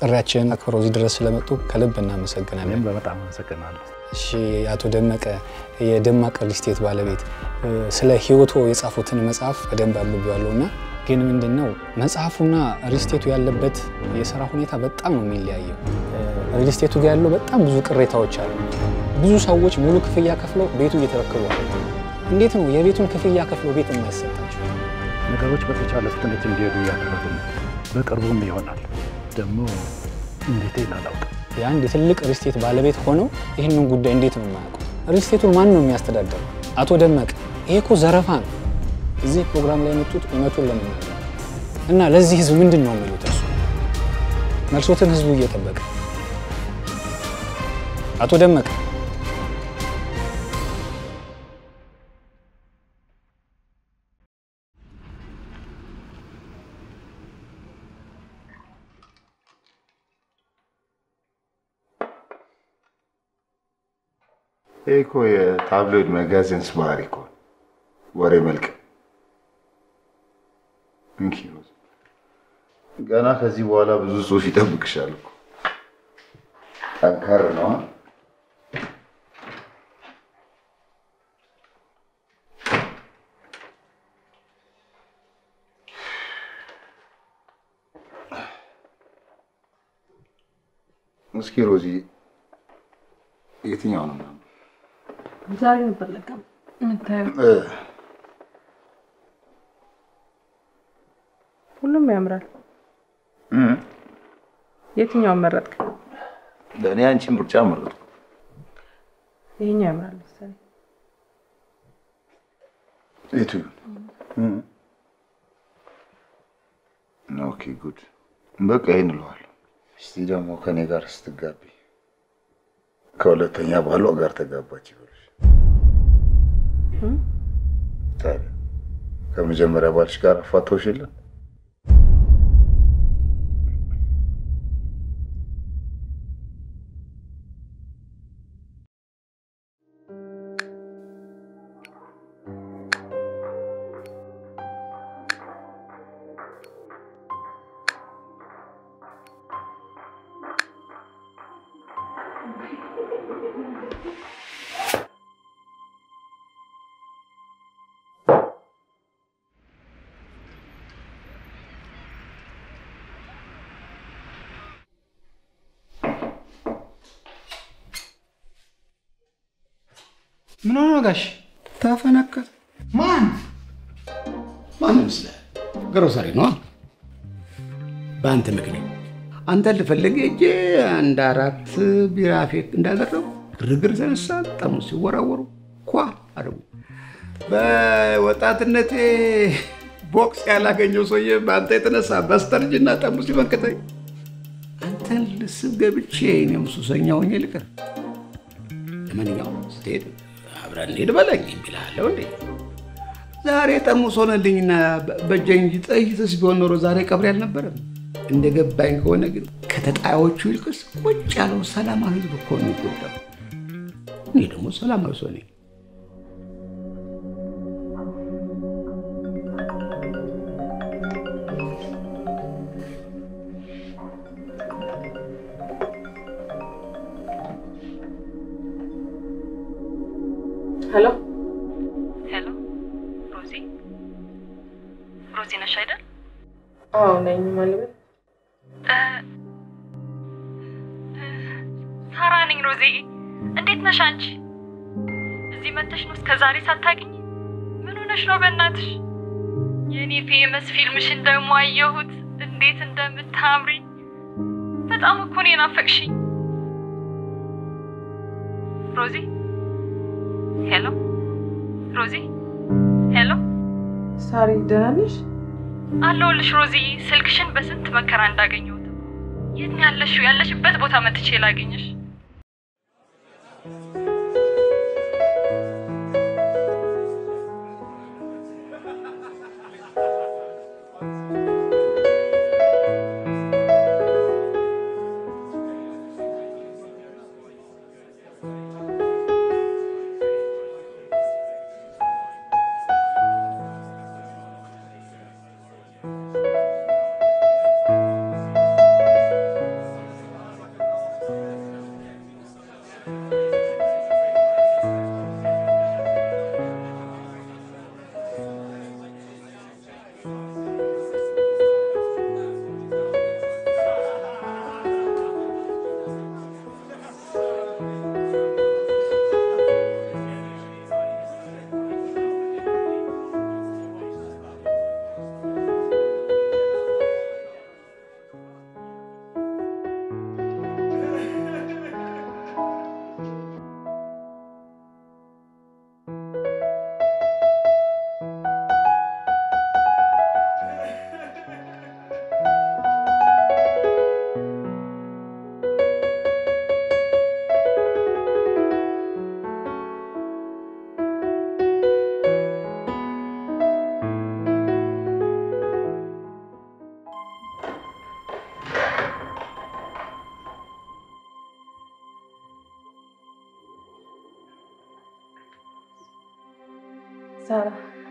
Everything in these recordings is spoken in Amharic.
ጥሪያችንን አክብረው እዚህ ድረስ ስለመጡ ከልብ እናመሰግናለን። እኔም በጣም አመሰግናለሁ። እሺ አቶ ደመቀ የደማቅ ሪል ስቴት ባለቤት ስለ ህይወቶ የጻፉትን መጽሐፍ በደንብ አንብቤዋለሁ እና ግን ምንድን ነው መጽሐፉና ሪል ስቴቱ ያለበት የስራ ሁኔታ በጣም ነው የሚለያየው። ሪል ስቴቱ ጋር ያለው በጣም ብዙ ቅሬታዎች አሉ። ብዙ ሰዎች ሙሉ ክፍያ ከፍለው ቤቱ እየተረከቡ አሉ። እንዴት ነው የቤቱን ክፍያ ከፍለው ቤት የማይሰጣቸው? ነገሮች በተቻለ ፍጥነት እንዲሄዱ እያደረጉ ነው። በቅርቡም ይሆናል። ደግሞ እንዴት አላውቅም። የአንድ የትልቅ ሪል ስቴት ባለቤት ሆነው ይህንን ጉዳይ እንዴት ነው የማያውቁት? ሪል ስቴቱን ማን ነው የሚያስተዳደረው? አቶ ደመቀ፣ ይሄ እኮ ዘረፋ ነው። እዚህ ፕሮግራም ላይ የመጡት እውነቱን ለመናገር እና ለዚህ ህዝብ ምንድን ነው የሚሉት? እርሱ መልሶትን ህዝቡ እየጠበቀ አቶ ደመቀ ይህ እኮ የታብሎይድ መጋዘንስ ባህሪ እኮ ነው። ወሬ መልክ እንኪ ሮዝ፣ ገና ከዚህ በኋላ ብዙ ጽሑፍ ይጠብቅሻል እኮ። ጠንከር ነዋ። እስኪ ሮዚ የትኛው ነው ምናምን ዛሬ ነበር ለካ የምታየው። እ ሁሉም ያምራል። እ የትኛውን መረጥክ? ለእኔ አንቺን ምርጫ መረጥኩ። ይሄኛው ያምራል መሰለኝ። የቱ ይሁን? ኦኬ ጉድ። በቃ ይህን እለዋለሁ። እስቲ ደግሞ ከኔ ጋር ስትጋቢ ከሁለተኛ ባሏ ጋር ተጋባች ይበልሽ። ታዲያ ከመጀመሪያ ባልሽ ጋር አፋተውሽ የለም? ምን ሆነ ጋሽ? ተፈነከተ። ማን ማን ይመስላል? ግሮሰሪ ነዋ። በአንተ ምክንያት አንተን ልፈልግ ሄጄ አንድ አራት ቢራ ፌክ እንዳደረጉ ግርግር ተነሳ። ጠርሙስ ሲወራወሩ ኳ አደረጉ። በወጣትነቴ ቦክስ ያላገኘው ሰውዬ በአንተ የተነሳ በስተርጅና ጠርሙስ ሲመክተኝ አንተን ልስብ ገብቼ እኔም ሱሰኛ ሆኜ ልቅር። ለማንኛውም ስትሄድ አብረን እንሄድ በለኝ የሚልሃለው እንዴ? ዛሬ ጠርሙስ ሆነልኝና በእጄ እንጂ ጥይትስ ቢሆን ኖሮ ዛሬ ቀብሬ አልነበረም። እንደ ገባኝ ከሆነ ግን ከተጣዮቹ ይልቅስ ቁጭ ያለው ሰላማዊ ህዝብ እኮ ነው የሚጎዳው። እኔ ደግሞ ሰላማዊ ሰው ነኝ። ሄሎ ሄሎ ሮዚ፣ ሮዚ ነሽ አይደል? አዎ ነኝ። ማለት ሳራ ነኝ። ሮዚ እንዴት ነሽ አንቺ? እዚህ መተሽ ነው እስከ ዛሬ ሳታገኝ? ምን ሆነሽ ነው? በእናትሽ የእኔ ፌመስ ፊልምሽን ደግሞ አየሁት። እንዴት እንደምታምሪ በጣም እኮ ነው የናፈቅሽኝ ሮዚ። ሄሎ ሮዚ፣ ሄሎ ሳሪ ደህና ነሽ? አለሁልሽ ሮዚ። ስልክሽን በስንት መከራ እንዳገኘሁት። የት ነው ያለሽው? ያለሽበት ቦታ መጥቼ ላገኘሽ። ሳራ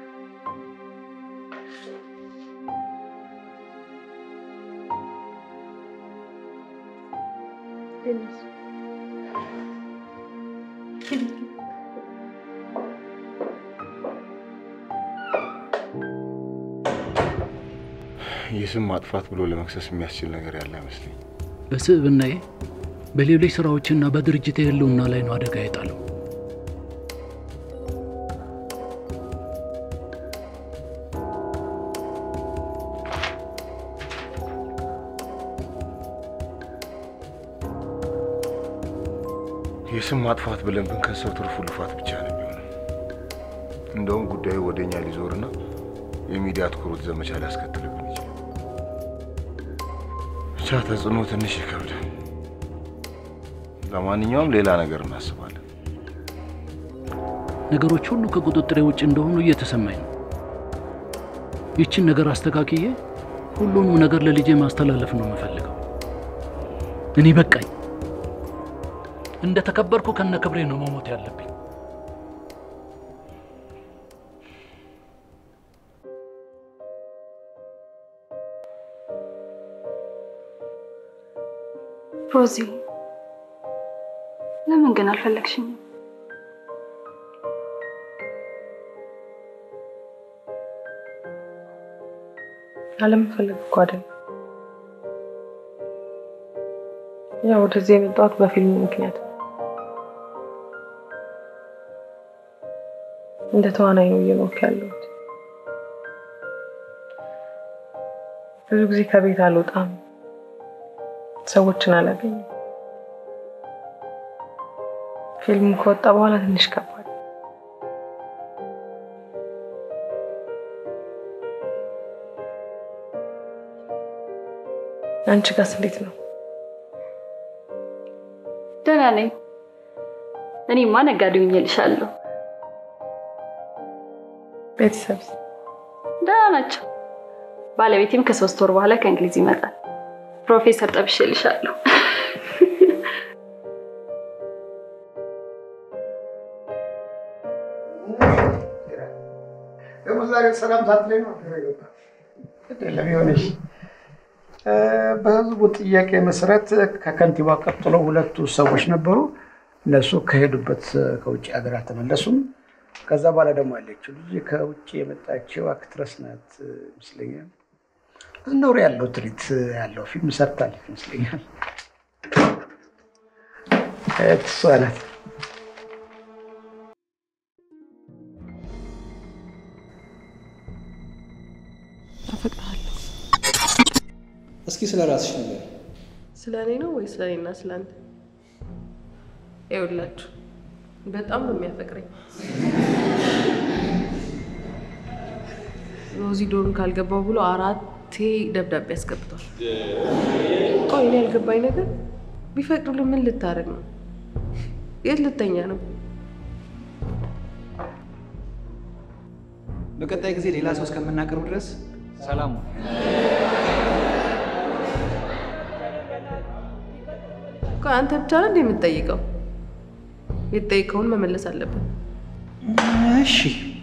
የስም ማጥፋት ብሎ ለመክሰስ የሚያስችል ነገር ያለ አይመስለኝ። በስብዕናዬ በሌሎች ስራዎችና በድርጅት የህልውና ላይ ነው አደጋ የጣለው። የስም ማጥፋት ብለን ብንከሰው ትርፉ ልፋት ብቻ ነው የሚሆነው። እንደውም ጉዳዩ ወደ እኛ ሊዞርና የሚዲያ ትኩረት ዘመቻ ሊያስከትልብን ይችላል። ብቻ ተጽዕኖ ትንሽ ይከብዳል። ለማንኛውም ሌላ ነገር እናስባለን። ነገሮች ሁሉ ከቁጥጥሬ ውጭ እንደሆኑ እየተሰማኝ ነው። ይችን ነገር አስተካክዬ ሁሉንም ነገር ለልጄ ማስተላለፍ ነው የምፈልገው። እኔ በቃኝ። እንደ ተከበርኩ ከነ ክብሬ ነው መሞት ያለብኝ። ሮዚ፣ ለምን ግን አልፈለግሽኝም? አለመፈለግ እኮ አይደለም። ያው ወደዚህ የመጣሁት በፊልሙ ምክንያት ነው። እንደ ተዋናይ ነው እየኖርኩ ያለሁት። ብዙ ጊዜ ከቤት አልወጣም፣ ሰዎችን አላገኝም። ፊልሙ ከወጣ በኋላ ትንሽ ከባድ አንቺ ጋርስ እንዴት ነው? ደህና ነኝ። እኔማ ነጋዴ ሆኜልሻለሁ። ቤተሰብስ? ደህና ናቸው። ባለቤቴም ከሶስት ወር በኋላ ከእንግሊዝ ይመጣል። ፕሮፌሰር ጠብሼልሻለሁ። ደግሞ ዛሬ ሰላም ሳትለኝ ነው ገባ አይደለም የሆነሽ በህዝቡ ጥያቄ መሰረት ከከንቲባ ቀጥሎ ሁለቱ ሰዎች ነበሩ። እነሱ ከሄዱበት ከውጭ ሀገር አልተመለሱም። ከዛ በኋላ ደግሞ ያለችው ልጅ ከውጭ የመጣችው አክትረስ ናት ይመስለኛል። ኖር ያለው ትርኢት ያለው ፊልም ሰርታለች ይመስለኛል። እሷ ናት። አፈቅርሃለሁ። እስኪ ስለ ራስሽ ነገር ስለ እኔ ነው ወይ ስለ እኔና ስለ አንተ? ይኸውላችሁ በጣም ነው የሚያፈቅረኝ። ሮዚ ዶርን ካልገባው ብሎ አራቴ ደብዳቤ አስገብቷል። ቆይ እኔ ያልገባኝ ነገር ቢፈቅዱልህ ምን ልታደርግ ነው? የት ልተኛ ነው? በቀጣይ ጊዜ ሌላ ሰው እስከምናቀርብ ድረስ ሰላም ሁኑ። ቆይ አንተ ብቻ ነህ እንደ የምትጠይቀው? የተጠይቀውን መመለስ አለብን። እሺ፣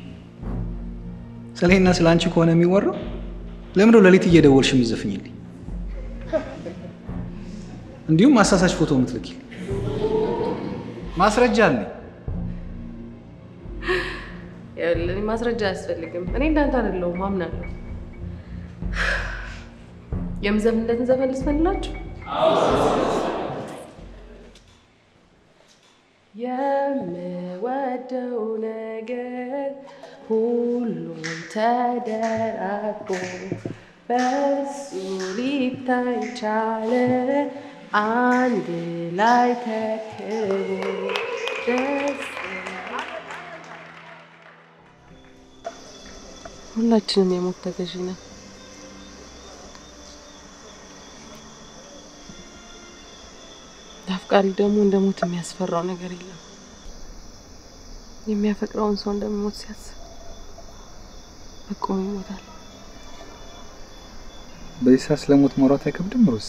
ስለ እኔና ስለ አንቺ ከሆነ የሚወራው ለምንድነው ሌሊት እየደወልሽ የምትዘፍኝልኝ? እንዲሁም አሳሳች ፎቶ የምትልኪ? ማስረጃ አለኝ። ይኸውልህ እኔ ማስረጃ አያስፈልግም። እኔ እንዳንተ አይደለሁም አምናለሁ። የምዘፍንለትን ዘፈን ልስፈንላችሁ። የምወደው ነገር ሁሉም ተደራርቦ በሱ ሊታይ ቻለ አንድ ላይ ተክቦ ደስ ሁላችንም የሞት ተገዢ ነን። ለአፍቃሪ ደግሞ እንደ ሞት የሚያስፈራው ነገር የለም። የሚያፈቅረውን ሰው እንደሚሞት ሲያስብ በቁም ይሞታል። በዚህ ሰዓት ስለሞት ማውራት አይከብድም ሮሲ?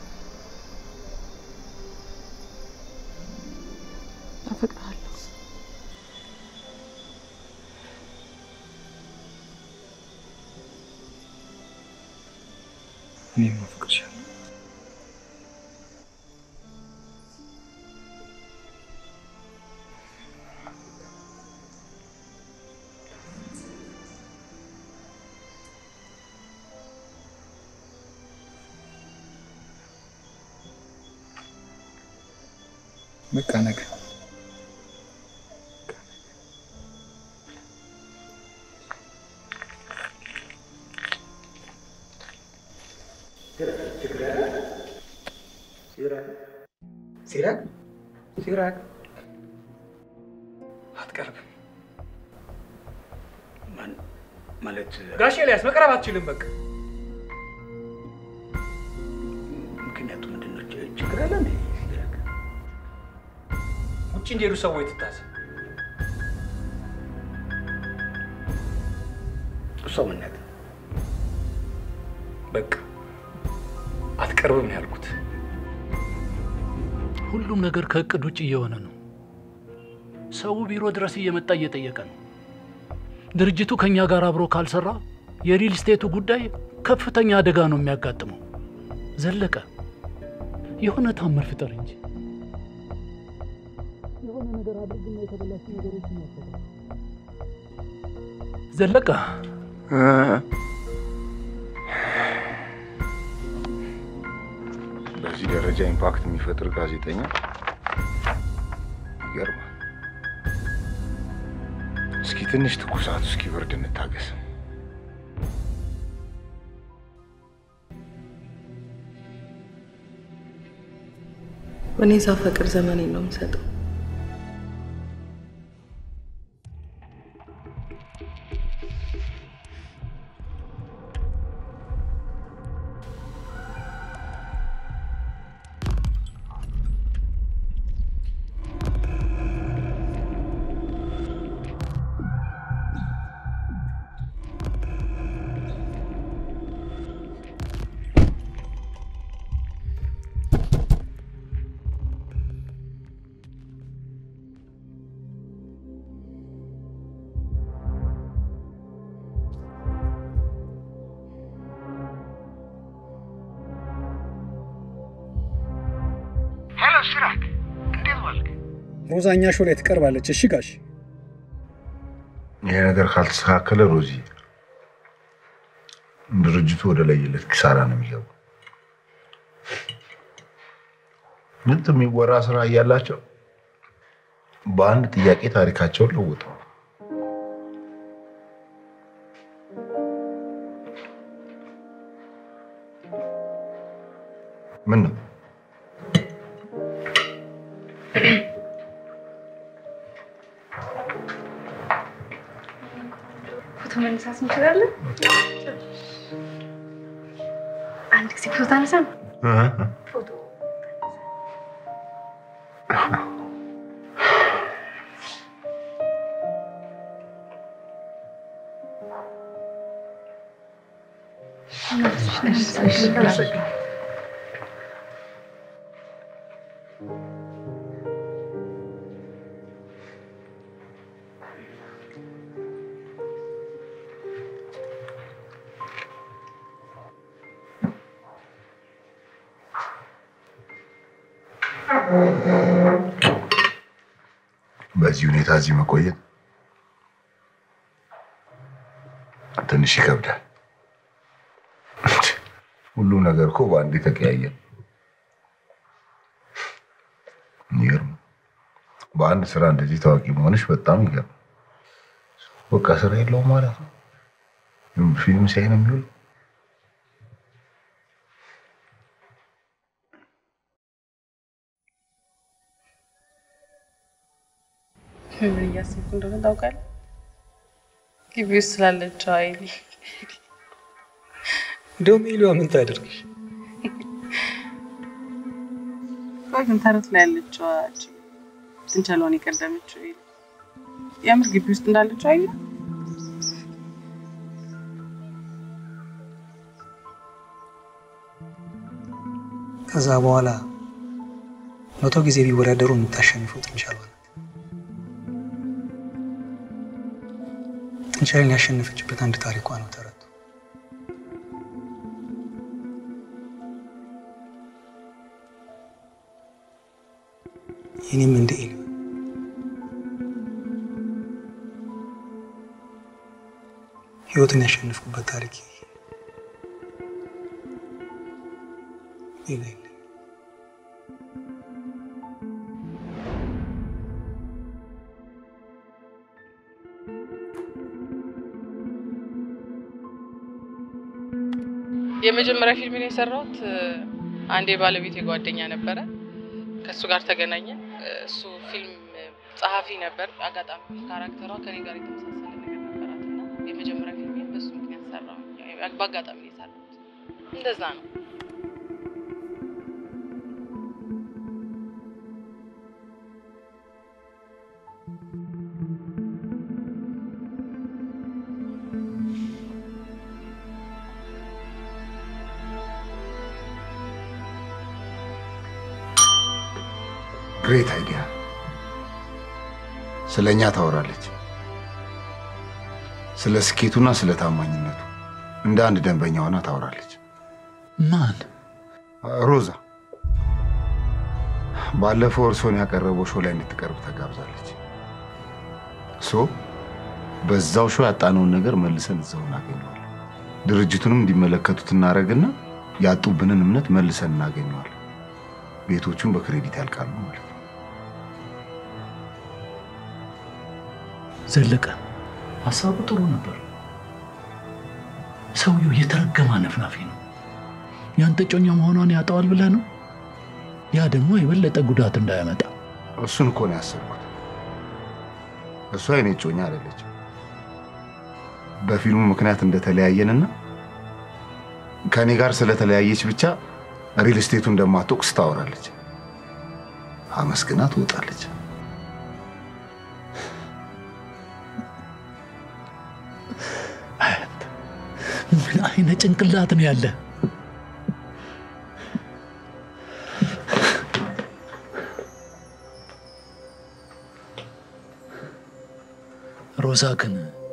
አፈቅርሃለሁ። እኔም አፈቅርሻለሁ። በቃ ነገ ሲራክ ሲራክ አትቀርብም። ማን ማለት ጋሽ ኤልያስ መቅረብ አትችልም። በቃ ምክንያቱ ምንድን ነው? ች- ችግር አለ እንዴ? ሲራክ ውጭ እንዲሄዱ ሰዎች ትታዘ እሷ ምናት በቃ አትቀርብም ነው ያልኩት። ሁሉም ነገር ከእቅድ ውጭ እየሆነ ነው። ሰው ቢሮ ድረስ እየመጣ እየጠየቀ ነው። ድርጅቱ ከእኛ ጋር አብሮ ካልሰራ የሪል ስቴቱ ጉዳይ ከፍተኛ አደጋ ነው የሚያጋጥመው። ዘለቀ የሆነ ታምር ፍጠር እንጂ የሆነ ነገር አድርግና የተበላሹ ነገሮችን ያስተካክል። ዘለቀ በዚህ ደረጃ ኢምፓክት የሚፈጥር ጋዜጠኛ ይገርማል። እስኪ ትንሽ ትኩሳቱ እስኪ ብርድ እንታገስ። እኔ ሳፈቅር ዘመኔን ነው የምሰጠው። ሄሎ ሲራክ፣ እንዴት ዋልክ? ሮዛኛ ሾው ላይ ትቀርባለች። እሺ ጋሽ ይሄ ነገር ካልተስተካከለ ሮዚ ድርጅቱ ወደ ለየለት ኪሳራ ነው የሚገባው። ምንት የሚወራ ስራ እያላቸው በአንድ ጥያቄ ታሪካቸውን ለውጠው ምን ነው ፎቶ መነሳት እንችላለን? አንድ ጊዜ ፎቶ አነሳ ነው። ፎቶ በዚህ ሁኔታ እዚህ መቆየት ትንሽ ይከብዳል። ሁሉም ነገር እኮ በአንዴ ተቀያየር። ይገርም። በአንድ ስራ እንደዚህ ታዋቂ መሆንሽ በጣም ይገርም። በቃ ስራ የለውም ማለት ነው። ፊልም ሲያይ ነው የሚውል። ምን እያሰብኩ እንደሆነ ታውቃለህ? ግቢ ውስጥ ስላለችው አይሊ እንደውም ኤሊዋ ምን ታደርግሽ? ቆይ ግን ተረት ላይ ያለችው አጭ ጥንቸሏን የቀደመችው አይሊ የምር ግቢ ውስጥ እንዳለችው አይሊ ከዛ በኋላ መቶ ጊዜ ቢወዳደሩ የምታሸንፈው ጥንቸሏ ናት። ጥንቸልን ያሸነፈችበት አንድ ታሪኳ ነው ተረቱ። የኔም እንደ ኤል ህይወትን ያሸንፍኩበት ታሪክ ሌላ የለም። የመጀመሪያ ፊልምን የሰራሁት አንድ የባለቤቴ ጓደኛ ነበረ። ከእሱ ጋር ተገናኘን። እሱ ፊልም ጸሐፊ ነበር። አጋጣሚ ካራክተሯ ከኔ ጋር የተመሳሰለ ነገር ነበራት እና የመጀመሪያ ፊልሜን በሱ ምክንያት ሰራሁ። በአጋጣሚ ነው የሰራሁት። እንደዛ ነው። ግሬት አይዲያ። ስለ እኛ ታወራለች፣ ስለ ስኬቱና ስለ ታማኝነቱ እንደ አንድ ደንበኛ ሆና ታወራለች። ማን? ሮዛ ባለፈው እርሶን ያቀረበው ሾው ላይ እንድትቀርብ ተጋብዛለች። ሶ በዛው ሾው ያጣነውን ነገር መልሰን እዛው እናገኘዋለን። ድርጅቱንም እንዲመለከቱት እናደርግና ያጡብንን እምነት መልሰን እናገኘዋለን። ቤቶቹን በክሬዲት ያልቃሉ ማለት ነው። ዘለቀ ሀሳቡ ጥሩ ነበር። ሰውየው የተረገመ ነፍናፊ ነው። ያንተ ጮኛ መሆኗን ያጠዋል ብለህ ነው? ያ ደግሞ የበለጠ ጉዳት እንዳያመጣ እሱን እኮ ነው ያሰብኩት። እሷ የኔ እጮኛ አይደለችም። በፊልሙ ምክንያት እንደተለያየንና ከእኔ ጋር ስለተለያየች ብቻ ሪል ስቴቱ እንደማትወቅስ ታወራለች። አመስግና ትወጣለች። ምን አይነት ጭንቅላት ነው ያለ? ሮዛ ግን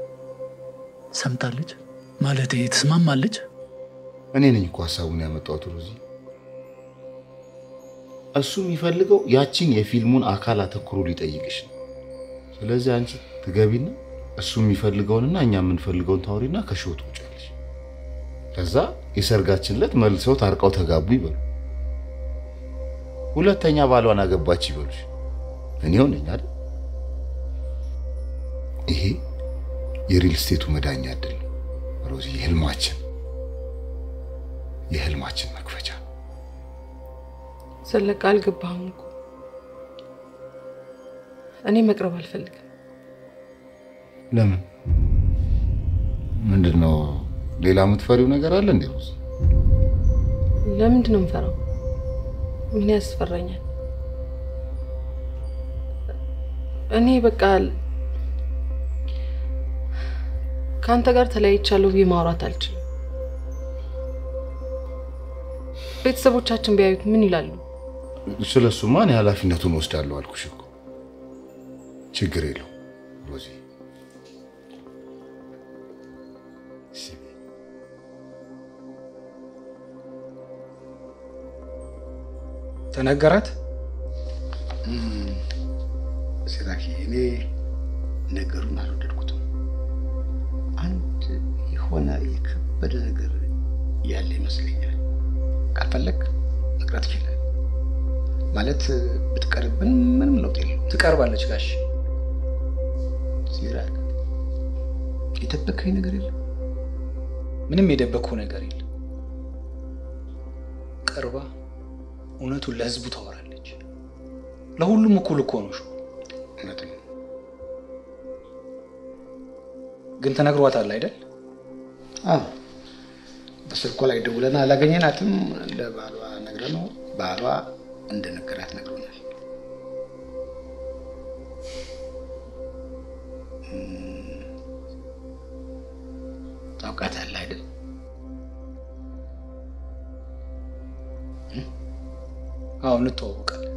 ሰምታለች ማለት ትስማማለች? እኔ ነኝ እኮ ሀሳቡን ያመጣሁት ሮዚ። እሱ የሚፈልገው ያቺን የፊልሙን አካል አተኩሮ ሊጠይቅሽ ነው። ስለዚህ አንቺ ትገቢና እሱ የሚፈልገውንና እኛ የምንፈልገውን ታውሪና ከሾው ትውጫለሽ። ከዛ የሰርጋችን ዕለት መልሰው ታርቀው ተጋቡ ይበሉ። ሁለተኛ ባሏን አገባች ይበሉሽ። እኔ ሆነኝ አይደል? ይሄ የሪል ስቴቱ መዳኛ እድል ነው ሮዚ። የህልማችን የህልማችን መክፈቻ ዘለቀ አልገባህም እኮ እኔ መቅረብ አልፈልግም። ለምን? ምንድን ነው ሌላ የምትፈሪው ነገር አለ እንዴ ሮዚ? ለምንድን ነው የምፈራው? ምን ያስፈራኛል? እኔ በቃ ከአንተ ጋር ተለያይቻለሁ ብዬ ማውራት አልችልም። ቤተሰቦቻችን ቢያዩት ምን ይላሉ? ስለሱማ እኔ ኃላፊነቱን ወስዳለሁ አልኩሽ እኮ። ችግር የለው ሮዚ። ተነገራት? ሲራኪ እኔ ነገሩን አልወደድኩትም። አንድ የሆነ የከበደ ነገር ያለ ይመስለኛል። ካልፈለግ መቅረት ይችላል ማለት ብትቀርብን ምንም ለውጥ የለው። ትቀርባለች ጋሽ። ሲራክ የደበከኝ ነገር የለም። ምንም የደበቅኩ ነገር የለም። ቀርባ እውነቱን ለህዝቡ ታወራለች። ለሁሉም እኩል እኮ ነው። ሹ እውነት ነው። ግን ተነግሯታል አይደል? አዎ በስልኳ ላይ ደውለን አላገኘናትም። ለባሏ ነግረነው ባሏ እንደነገራት ነግሮናል። እም፣ ታውቃታለህ አይደል? አዎ እንተዋወቃለን።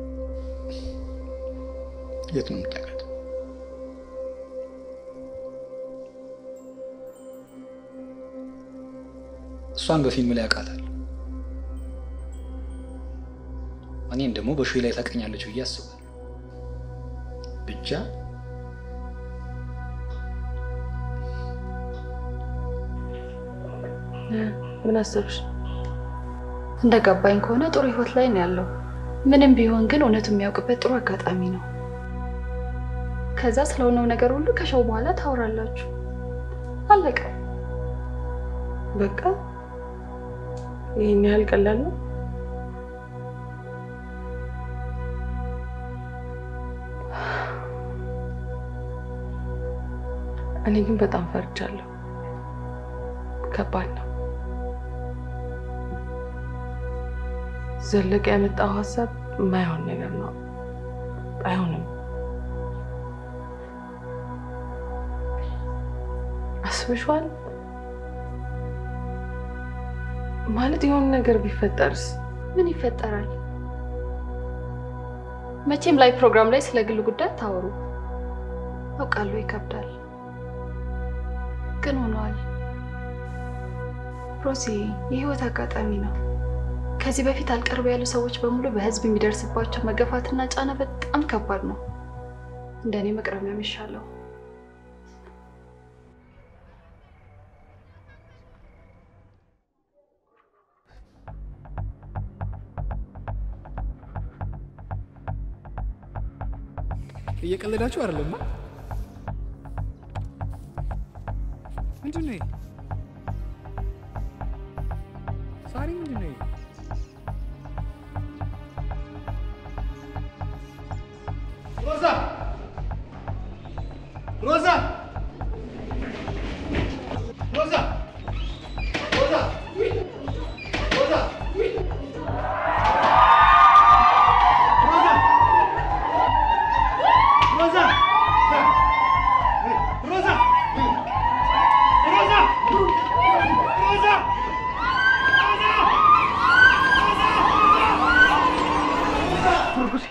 የት ነው የምታውቃት? እሷን በፊልም ላይ አውቃታለሁ። እኔን ደግሞ በሾ ላይ ታቀኛለች ብዬ አስባለሁ። ብቻ ምን አሰብሽ? እንደገባኝ ከሆነ ጥሩ ህይወት ላይ ነው ያለው። ምንም ቢሆን ግን እውነቱ የሚያውቅበት ጥሩ አጋጣሚ ነው። ከዛ ስለሆነው ነገር ሁሉ ከሸው በኋላ ታወራላችሁ። አለቀ። በቃ ይህን ያህል ቀላል ነው? እኔ ግን በጣም ፈርቻለሁ። ከባድ ነው። ዘለቀ ያመጣው ሀሳብ የማይሆን ነገር ነው። አይሆንም። አስበሽዋል? ማለት የሆነ ነገር ቢፈጠርስ? ምን ይፈጠራል? መቼም ላይ ፕሮግራም ላይ ስለ ግል ጉዳይ አታወሩ። አውቃለሁ ይከብዳል፣ ግን ሆኗል። ሮዚ የህይወት አጋጣሚ ነው። ከዚህ በፊት አልቀርብ ያሉ ሰዎች በሙሉ በህዝብ የሚደርስባቸው መገፋትና ጫና በጣም ከባድ ነው። እንደኔ መቅረብ ነው የሚሻለው። እየቀለዳችሁ አይደለም? ምንድን ነው ይሄ? ሳሪ ምንድን ነው ይሄ? ሮዛ ሮዛ ሮዛ ሮዛ ሮዛ ሮዛ ሮዛ ሮዛ ሮዛ ሮዛ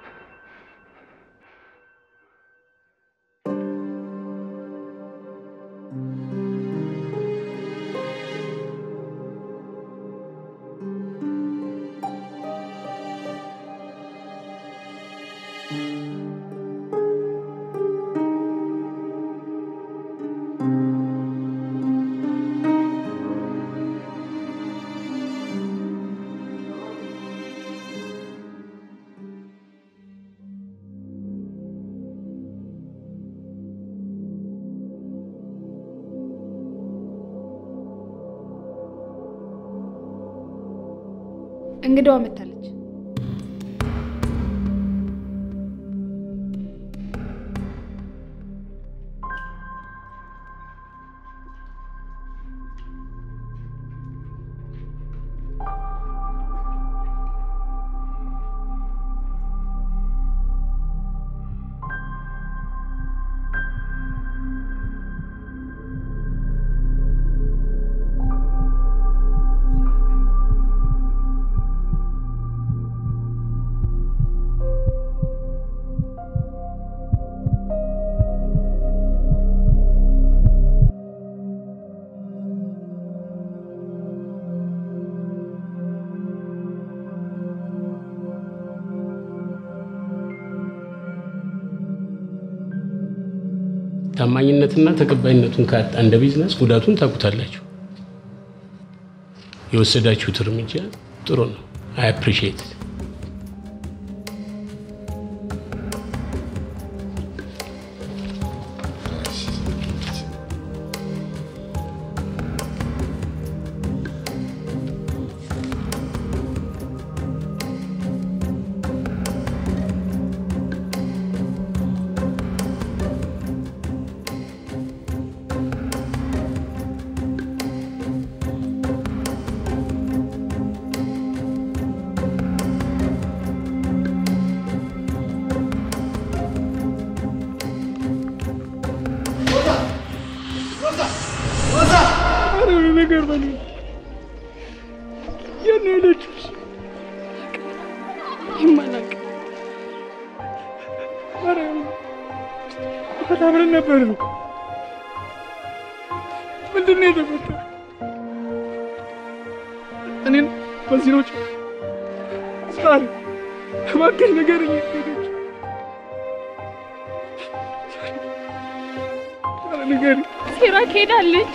እንግዳዋ መታለች። ታማኝነትና ተቀባይነቱን ካጣ እንደ ቢዝነስ ጉዳቱን ታውቁታላችሁ። የወሰዳችሁት እርምጃ ጥሩ ነው። አይ አፕሪሺየት ኧረ ነገር በሉ የት ነው የሄደችው? ይማላቅ ኧረ ኧረ አብረን ነበርን እኮ ምንድን ነው የተፈጠረው? እኔን በዚህ ነው ሳሪ እባክሽ ንገረኝ የት ሄደች? ንገሪኝ። ሲራክ ሄዳለች።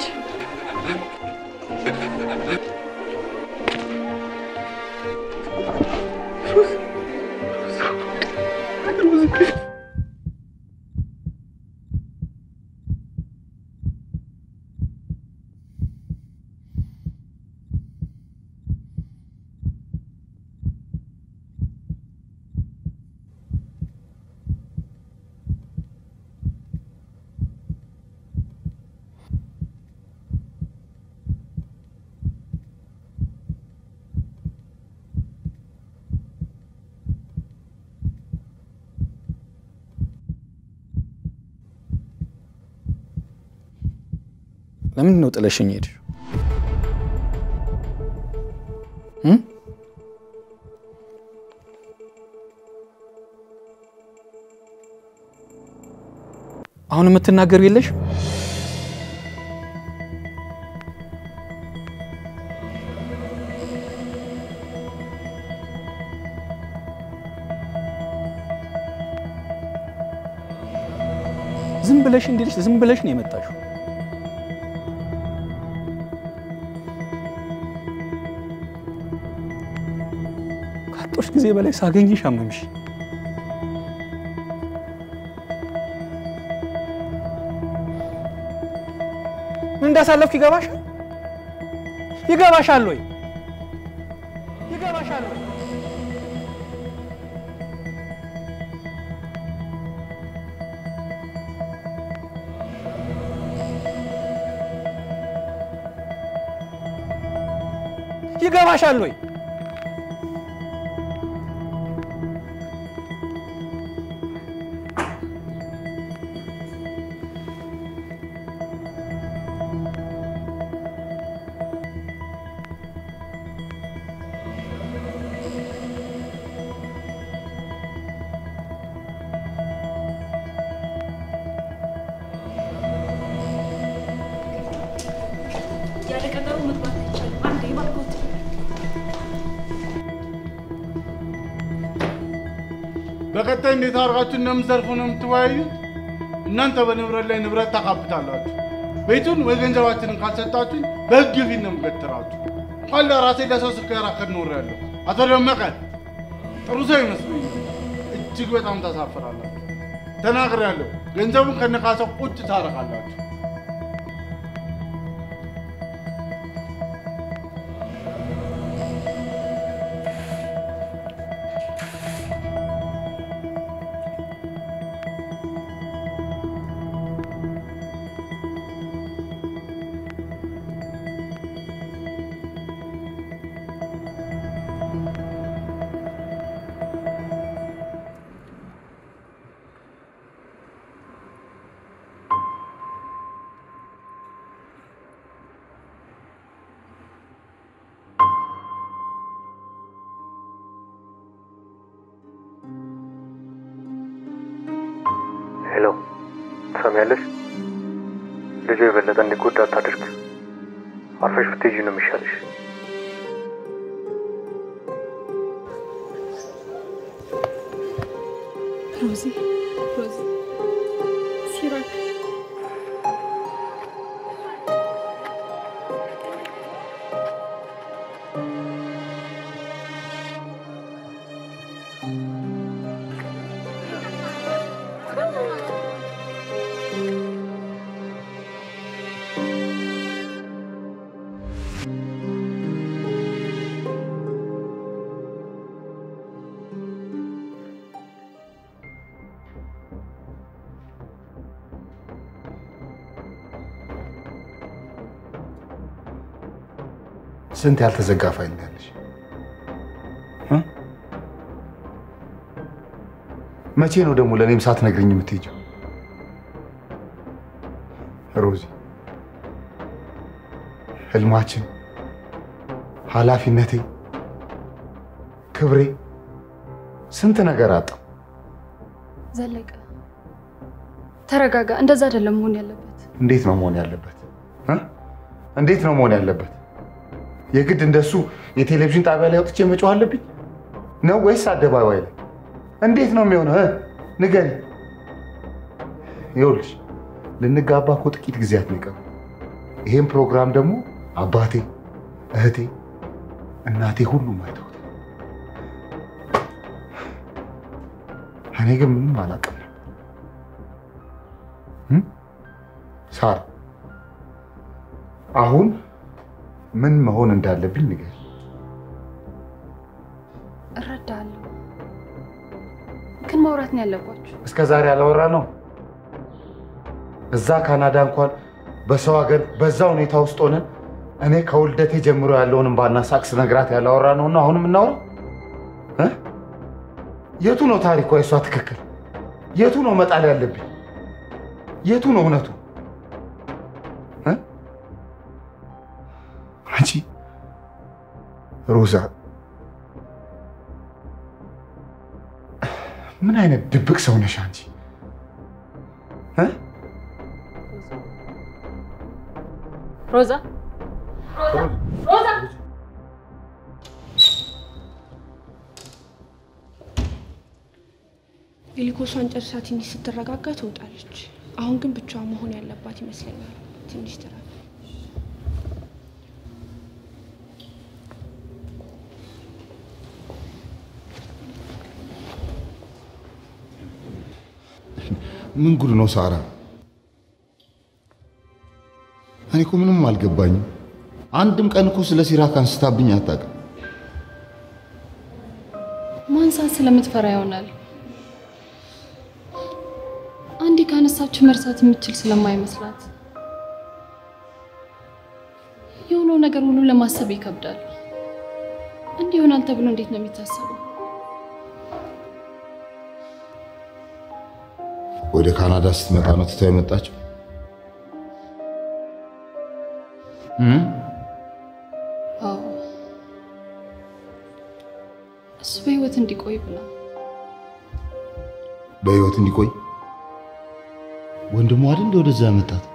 ለምንድን ነው ጥለሽኝ ሄድሽ? እም? አሁን የምትናገር የለሽ? ዝም ብለሽ እንዲልሽ ዝም ብለሽ ነው የመጣሽው። ካጦሽ ጊዜ በላይ ሳገኝሽ አመምሽ። ምን እንዳሳለፍክ ይገባሻል? ይገባሻል ወይ? ይገባሻል ወይ? ይገባሻል ወይ? ያለ ቀጠሮ መግባት አይቻልም። አንዴ እባክዎት። በቀጣይ እንዴት አድርጋችሁ እንደምትዘርፉ ነው የምትወያዩት። እናንተ በንብረት ላይ ንብረት ታካብታላችሁ። ቤቱን ወይ ገንዘባችንን ካልሰጣችሁኝ በሕግ ፊት ነው የምገትራችሁ። እንኳን ለራሴ ለሰው ስከራከር ኖሬያለሁ። አቶ ደመቀ ጥሩ ሰው ይመስሉኛል። እጅግ በጣም ታሳፍራላችሁ። ተናግሬያለሁ። ገንዘቡን ከነካሰው ቁጭ ታረቃላችሁ። ሄሎ፣ ትሰሚያለሽ? ልጁ የበለጠ እንዲጎዳ አታድርግ። አርፈሽ ብትሄጂ ነው የሚሻልሽ። ሮዚ ሮዚ፣ ሲራክ ስንት ያልተዘጋ ፋይል ነው ያለሽ? እ? መቼ ነው ደግሞ ለእኔም ሳትነግሪኝ የምትሄጂው? ሮዚ፣ ህልማችን፣ ኃላፊነቴ፣ ክብሬ፣ ስንት ነገር አጣው። ዘለቀ ተረጋጋ። እንደዛ አይደለም መሆን ያለበት። እንዴት ነው መሆን ያለበት? እ? እንዴት ነው መሆን ያለበት? የግድ እንደሱ የቴሌቪዥን ጣቢያ ላይ ወጥቼ መጮህ አለብኝ ነው ወይስ አደባባይ ላይ? እንዴት ነው የሚሆነው? እ? ንገሪ። ይኸውልሽ ልንጋባ እኮ ጥቂት ጊዜያት ነው የቀሩ። ይሄን ፕሮግራም ደግሞ አባቴ፣ እህቴ፣ እናቴ ሁሉም አይተውታል። እኔ ግን ምንም አላውቅም። እም? ሳራ አሁን ምን መሆን እንዳለብኝ ንገር። እረዳለሁ፣ ግን ማውራት ነው ያለባችሁ። እስከ ዛሬ ያላወራ ነው። እዛ ካናዳ እንኳን በሰው ሀገር በዛ ሁኔታ ውስጥ ሆነን እኔ ከውልደቴ ጀምሮ ያለውን እምባና ሳቅ ስነግራት ያላወራ ነውና አሁን የምናወራው እ? የቱ ነው ታሪኳ? የሷ ትክክል? የቱ ነው መጣል ያለብኝ? የቱ ነው እውነቱ? እ? አንቺ ሮዛ ምን አይነት ድብቅ ሰው ነሽ አንቺ? እ? ሮዛ ሮዛ ግሊኮሷን ጨርሳ ትንሽ ስትረጋጋ ትወጣለች። አሁን ግን ብቻዋ መሆን ያለባት ይመስለኛል። ትንሽ ትረፍ። ምን ጉድ ነው ሳራ? እኔ እኮ ምንም አልገባኝም። አንድም ቀን እኮ ስለ ሲራክ አንስታብኝ አታውቅም። ማንሳት ስለምትፈራ ይሆናል። አንዴ ካነሳችሁ መርሳት የምትችል ስለማይመስላት የሆነው ነገር ሁሉ ለማሰብ ይከብዳል። እንዲህ ይሆናል ተብሎ እንዴት ነው የሚታሰበው? ወደ ካናዳ ስትመጣ ነው ትተው የመጣችው? እም? አዎ እሱ በህይወት እንዲቆይ ብላ በህይወት እንዲቆይ ወንድሟ አይደል እንደ ወደዛ ያመጣት?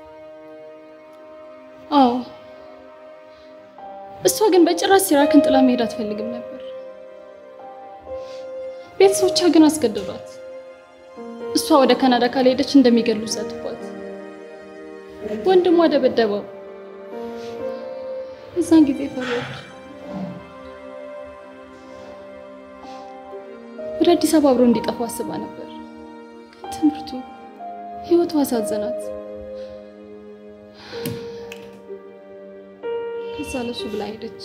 አዎ እሷ ግን በጭራሽ ሲራክን ጥላ መሄድ አትፈልግም ነበር። ቤተሰቦቿ ግን አስገደዷት። እሷ ወደ ካናዳ ካልሄደች እንደሚገሉ ሰጥቷት፣ ወንድሟ ደበደበው። እዛን ጊዜ ፈራች። ወደ አዲስ አበባ አብሮ እንዲጠፋ አስባ ነበር። ግን ትምህርቱ፣ ህይወቱ አሳዘናት። ከዛ ለሱ ብላ ሄደች።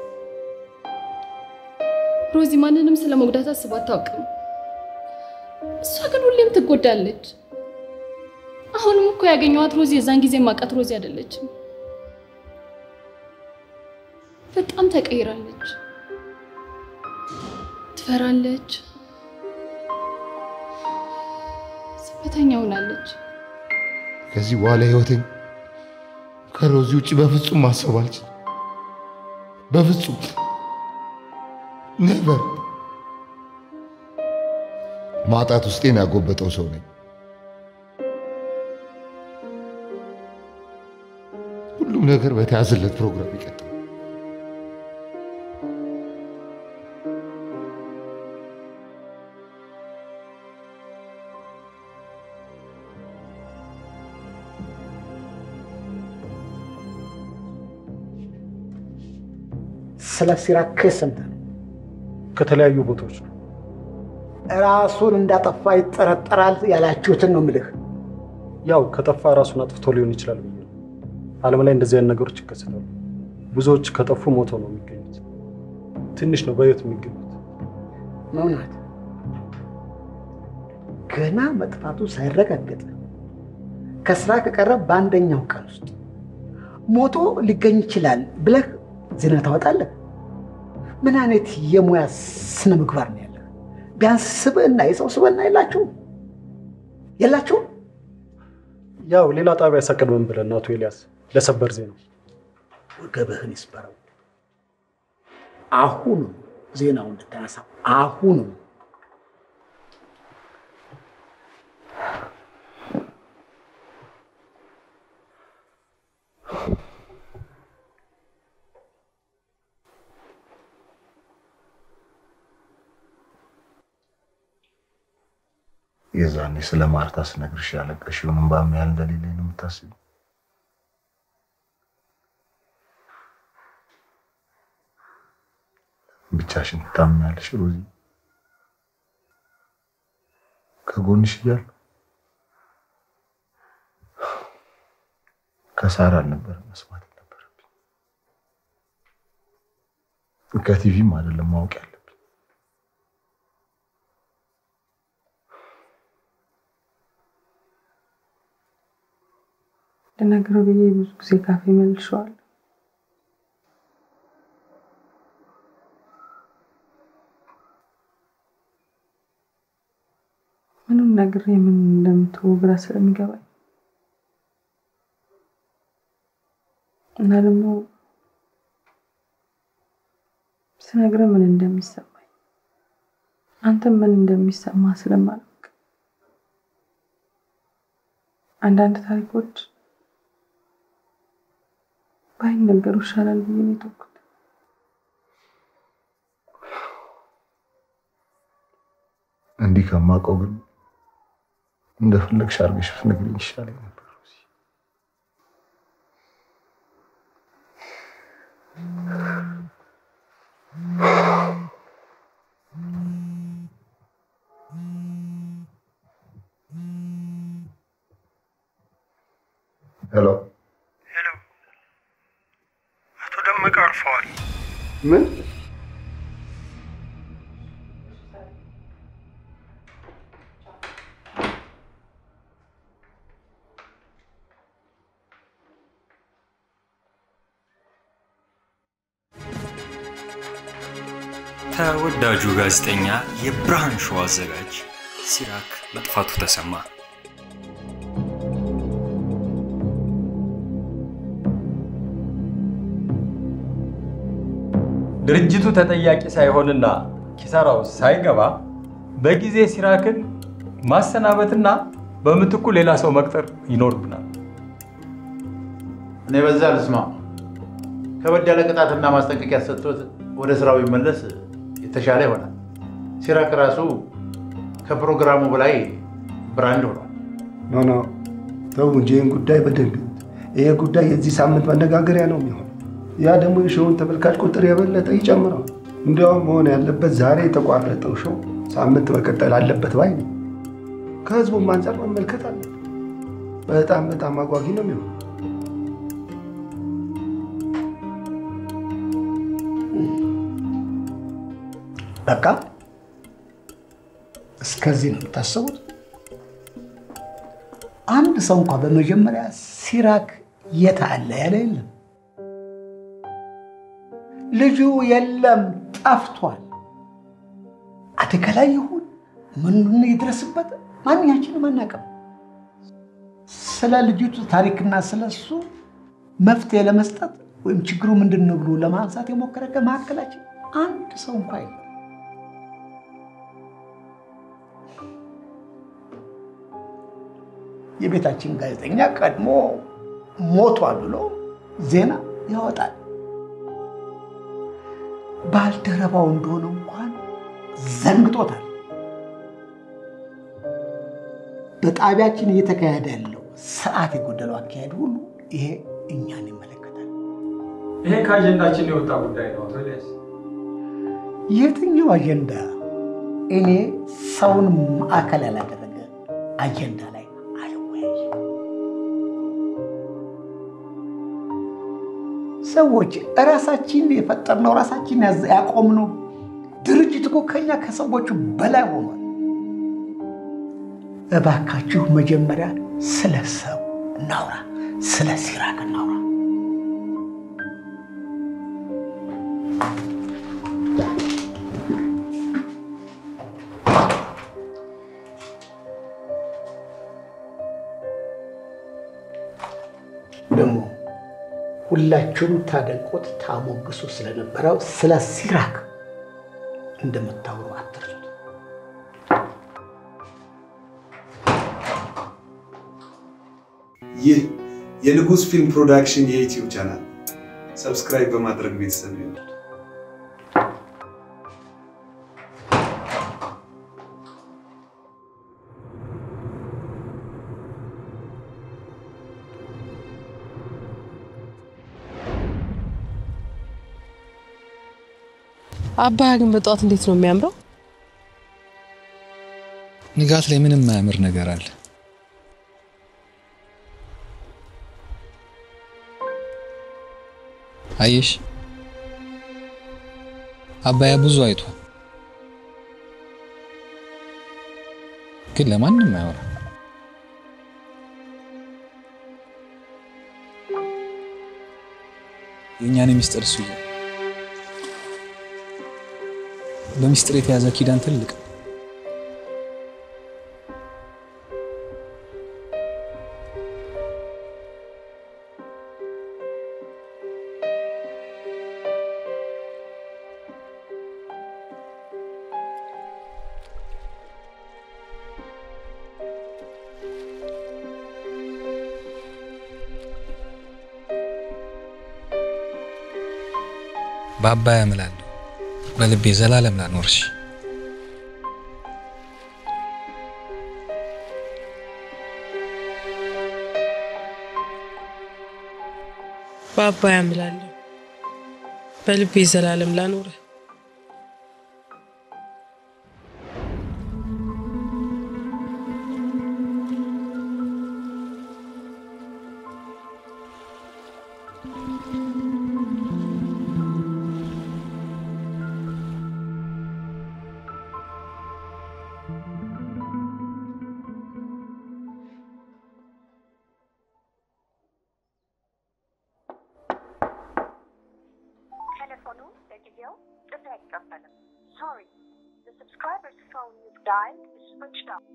ሮዚ ማንንም ስለ መጉዳት አስባ አታውቅም። እሷ ግን ሁሌም ትጎዳለች። አሁንም እኮ ያገኘኋት ሮዚ የዛን ጊዜ ማውቃት ሮዚ አይደለችም። በጣም ተቀይራለች። ትፈራለች፣ ዝምተኛ ሆናለች። ከዚህ በኋላ ህይወቴን ከሮዚ ውጭ በፍጹም ማሰብ አልችልም። በፍጹም ኔቨር። ማጣት ውስጤን ያጎበጠው ሰው ነኝ። ሁሉም ነገር በተያዘለት ፕሮግራም ይቀጥላል። ስለ ሲራክ ክስ ሰምተህ ነው? ከተለያዩ ቦታዎች ነው። ራሱን እንዳጠፋ ይጠረጠራል ያላችሁትን ነው ምልህ። ያው ከጠፋ ራሱን አጥፍቶ ሊሆን ይችላል ብዬ ነው። ዓለም ላይ እንደዚህ አይነት ነገሮች ይከሰታሉ። ብዙዎች ከጠፉ ሞተው ነው የሚገኙት። ትንሽ ነው በህይወት የሚገኙት። መውናት ገና መጥፋቱ ሳይረጋገጥ ከስራ ከቀረ በአንደኛው ቀን ውስጥ ሞቶ ሊገኝ ይችላል ብለህ ዜና ታወጣለህ? ምን አይነት የሙያ ስነ ምግባር ነው ያለህ? ቢያንስ ስብዕና፣ የሰው ስብዕና የላችሁም የላችሁም? ያው ሌላ ጣቢያ ያሳቀድመን ብለን አቶ ኤልያስ ለሰበር ዜና ወገብህን ይስበረው። አሁኑ ዜናው እንድታነሳ አሁኑ የዛኔ ስለ ማርታ ስነግርሽ ያለቀሽውን እንባ ያህል እንደሌለኝ ነው የምታስቢው? ብቻሽን ትታምኛለሽ ሮዚ? ከጎንሽ እያለሁ ከሳራ አልነበረ መስማት ነበረብኝ። ከቲቪም አይደለም ማወቅ ያለብኝ። ልነግረው ብዬ ብዙ ጊዜ ካፌ መልሼዋለሁ። ምንም ነግሬ ምን እንደምትወው ግራ ስለሚገባኝ እና ደግሞ ስነግርህ ምን እንደሚሰማኝ አንተም ምን እንደሚሰማ ስለማላውቅ አንዳንድ ታሪኮች ባይነገሩ ይሻላል ብዬ ነው የተውኩት። እንዲህ ከማውቀው ግን እንደፈለግሽ አድርገሽ ብትነግሪኝ ይሻለኝ ነበር። ሄሎ አቶ ደመቀ አርፈዋል። ምን? ተወዳጁ ጋዜጠኛ የብርሃን ሾው አዘጋጅ ሲራክ መጥፋቱ ተሰማ። ድርጅቱ ተጠያቂ ሳይሆንና ኪሳራው ሳይገባ በጊዜ ሲራክን ማሰናበትና በምትኩ ሌላ ሰው መቅጠር ይኖርብናል። እኔ በዛ ልስማ። ከበድ ያለ ቅጣትና ማስጠንቀቂያ ሰጥቶት ወደ ስራው ይመለስ የተሻለ ይሆናል። ሲራክ ራሱ ከፕሮግራሙ በላይ ብራንድ ሆኗል። ኖ ኖ ተው እንጂ ይህን ጉዳይ በደንብ ይዩት። ይሄ ጉዳይ የዚህ ሳምንት መነጋገሪያ ነው የሚሆነው። ያ ደግሞ የሾውን ተመልካች ቁጥር የበለጠ ይጨምረዋል። እንዲያውም መሆን ያለበት ዛሬ የተቋረጠው ሾው ሳምንት መቀጠል አለበት ባይ ነው። ከህዝቡም አንጻር መመልከት አለ። በጣም በጣም አጓጊ ነው የሚሆነው። በቃ እስከዚህ ነው የምታስቡት? አንድ ሰው እንኳ በመጀመሪያ ሲራክ የት አለ ያለ የለም። ልጁ የለም ጠፍቷል። አደጋ ላይ ይሁን ምን ይድረስበት ማንኛችንም አናውቅም። ስለ ልጅቱ ታሪክና ስለ እሱ መፍትሄ ለመስጠት ወይም ችግሩ ምንድን ነው ብሎ ለማንሳት የሞከረ ከመካከላችን አንድ ሰው እንኳ የለም። የቤታችን ጋዜጠኛ ቀድሞ ሞቷል ብሎ ዜና ያወጣል። ባልደረባው እንደሆነ እንኳን ዘንግጦታል። በጣቢያችን እየተካሄደ ያለው ስርዓት የጎደለው አካሄድ ሁሉ ይሄ እኛን ይመለከታል። ይሄ ከአጀንዳችን የወጣ ጉዳይ ነው አቶ ኤልያስ። የትኛው አጀንዳ? እኔ ሰውን ማዕከል ያላደረገ አጀንዳ ላይ አልወያይም። ሰዎች እራሳችን የፈጠርነው ራሳችን ያዝ- ያቆምነው ድርጅት እኮ ከኛ ከሰዎቹ በላይ ሆኗል። እባካችሁ መጀመሪያ ስለ ሰው እናውራ፣ ስለ ሲራክ እናውራ። ደግሞ ሁላችሁም ታደንቆት ታሞግሱ ስለነበረው ስለ ሲራክ እንደምታወሩ አትርሱት። ይህ የንጉሥ ፊልም ፕሮዳክሽን የዩቲዩብ ቻናል ሰብስክራይብ በማድረግ ቤተሰብ ይሁኑ። አባያ ግን በጠዋት እንዴት ነው የሚያምረው? ንጋት ላይ ምንም የማያምር ነገር አለ? አየሽ፣ አባያ ብዙ አይቷል፣ ግን ለማንም አያወራም። የእኛን ሚስጥር እሱ ይዘው በሚስጥር የተያዘ ኪዳን ትልቅ ነው። በአባያ እምላለሁ በልቤ ዘላለም ላኖርሽ። በአባያ እምላለሁ በልቤ ዘላለም ላኖርህ። ቴሌፎኑ ለጊዜው ጥሪ አይቀበልም። ሶሪ the subscriber's phone you've dialed is switched off.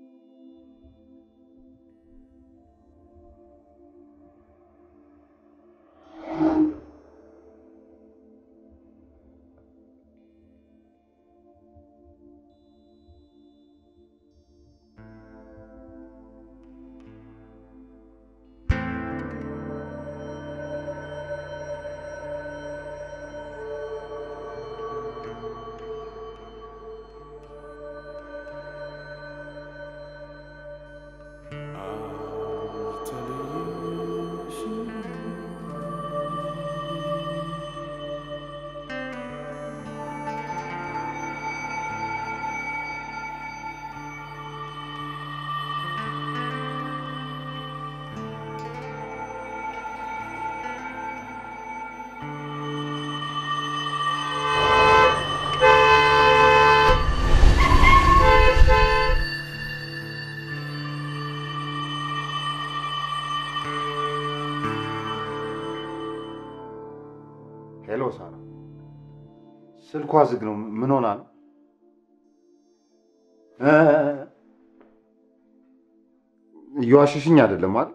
ሄሎ ሳራ፣ ስልኳ ዝግ ነው። ምን ሆና ነው? እ እየዋሸሽኝ አይደለም አይደል?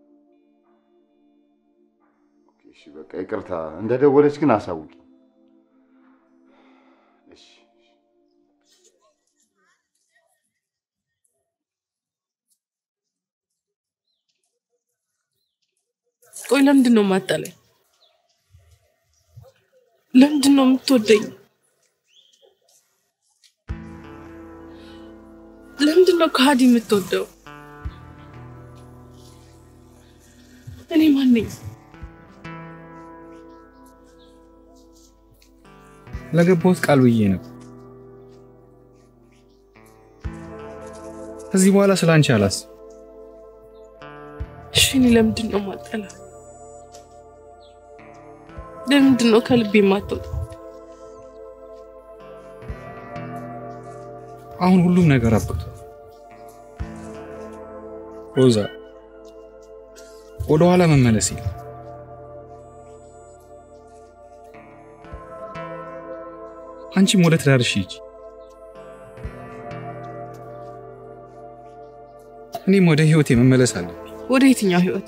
እሺ በቃ ይቅርታ። እንደደወለች ግን አሳውቂ። እሺ ቆይ ለምንድን ነው የማጠላኝ? ለምንድን ነው የምትወደኝ? ለምንድን ነው ከሃዲ የምትወደው? እኔ ማን ነኝ? ለገባሁት ቃል ብዬ ነው። ከዚህ በኋላ ስለ አንቺ አላስብ። እሺ እኔ ለምንድን ነው የማጠላ? ለምንድን ነው ከልቤ የማትወጣው? አሁን ሁሉም ነገር አብቅቷል። ሮዛ፣ ወደ ኋላ መመለስ የለም። አንቺም ወደ ትዳርሽ ሂጂ፣ እኔም ወደ ህይወቴ መመለስ አለብኝ። ወደ የትኛው ህይወት?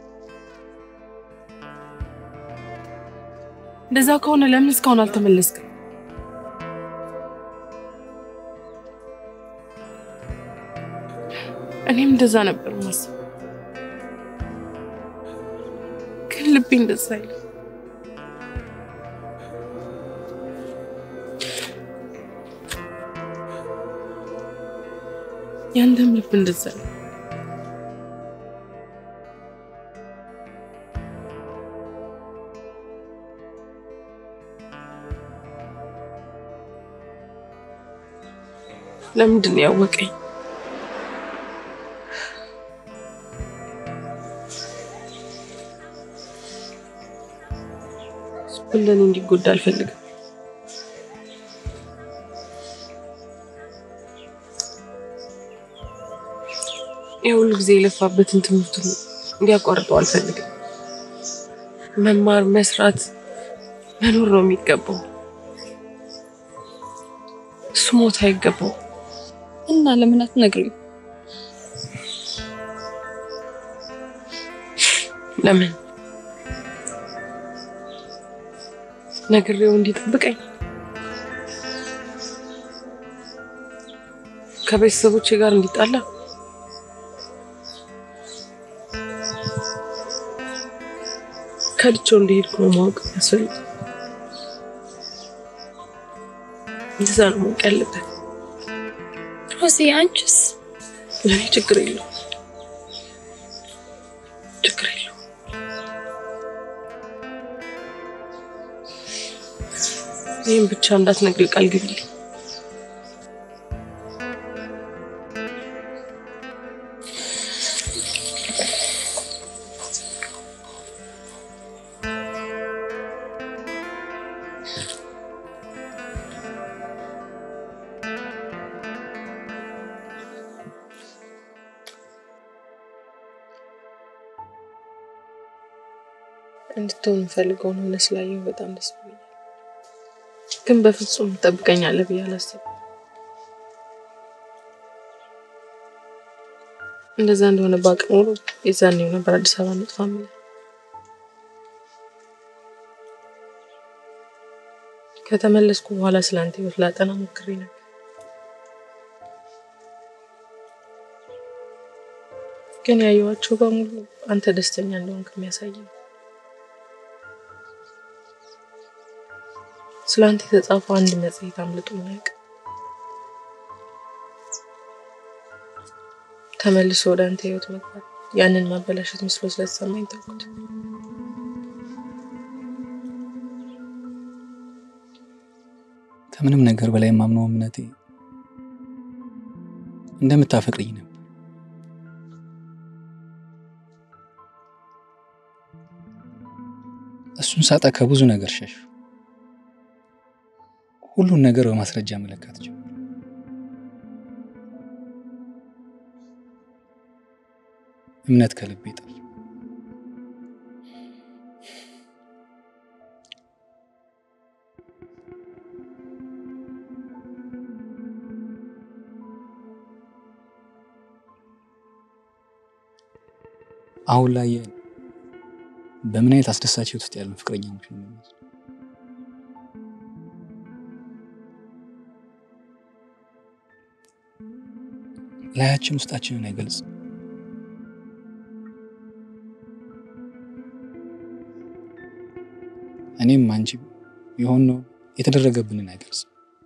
እንደዛ ከሆነ ለምን እስካሁን አልተመለስክም? እኔም እንደዛ ነበር ማስብ፣ ግን ልቤ እንደዛ አይልም። ያንተም ልብ እንደዛ ነው። ለምንድን ነው ያወቀኝ? ሁለን እንዲጎዳ አልፈልግም። የሁሉ ጊዜ የለፋበትን ትምህርቱን እንዲያቋርጠው አልፈልግም። መማር፣ መስራት፣ መኖር ነው የሚገባው። እሱ ሞት አይገባው። እና ለምን አትነግሪው? ለምን ነግሬው እንዲጠብቀኝ ከቤተሰቦቼ ጋር እንዲጣላ ከድቼው እንደሄድኩ ነው ማወቅ ያስፈልግ። እንደዛ ነው ማወቅ ያለበት። ሮዚ አንቺስ? ለእኔ ችግር የለው ችግር የለው። ይህም ብቻ እንዳትነግሪ ቃል ግቢልኝ። እንድትሆን የምፈልገውን ሆነ ስላየሁ በጣም ደስ ብሎኛል። ግን በፍጹም ትጠብቀኛለህ ብዬ አላሰብኩም። እንደዛ እንደሆነ ባውቅ ኖሮ የዛኔው ነበር አዲስ አበባ እንጥፋ የምልህ። ከተመለስኩ በኋላ ስለ አንተ ህይወት ላጠና ሞክሬ ነበር። ግን ያየኋቸው በሙሉ አንተ ደስተኛ እንደሆንክ የሚያሳይ ነው። ስለ አንተ የተጻፈው አንድ መጽሔት አምልጦኝ አያውቅም። ተመልሶ ወደ አንተ ህይወት መግባት ያንን ማበላሸት መስሎ ስለተሰማኝ ተውኩት። ከምንም ነገር በላይ የማምነው እምነቴ እንደምታፈቅርኝ ነበር። እሱን ሳጣ ከብዙ ነገር ሸሹ። ሁሉን ነገር በማስረጃ መለካት ጀመርኩ። እምነት ከልቤ ጠፋ። አሁን ላይ በምን አይነት አስደሳች ህይወት ውስጥ ያለን ፍቅረኛሞች ነው የሚመስለው። ላያችን ውስጣችንን አይገልጽም። እኔም አንቺ የሆነው የተደረገብንን አይገልጽም።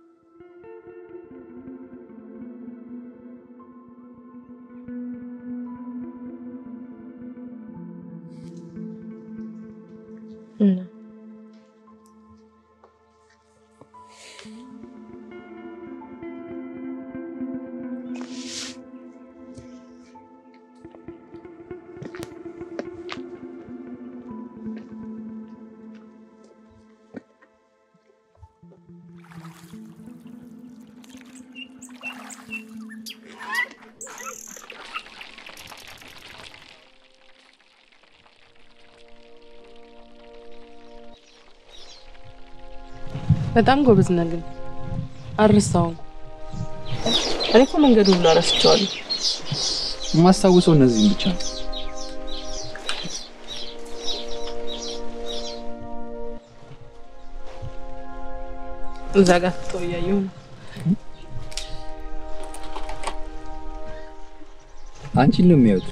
እና በጣም ጎበዝ ነህ ግን አልረሳውም። እኔ እኮ መንገዱን ሁሉ ረስቼዋለሁ። የማስታውሰው እነዚህም ብቻ ነው። እዛ ጋር ትተው እያየሁ ነው። አንቺን ነው የሚያዩት።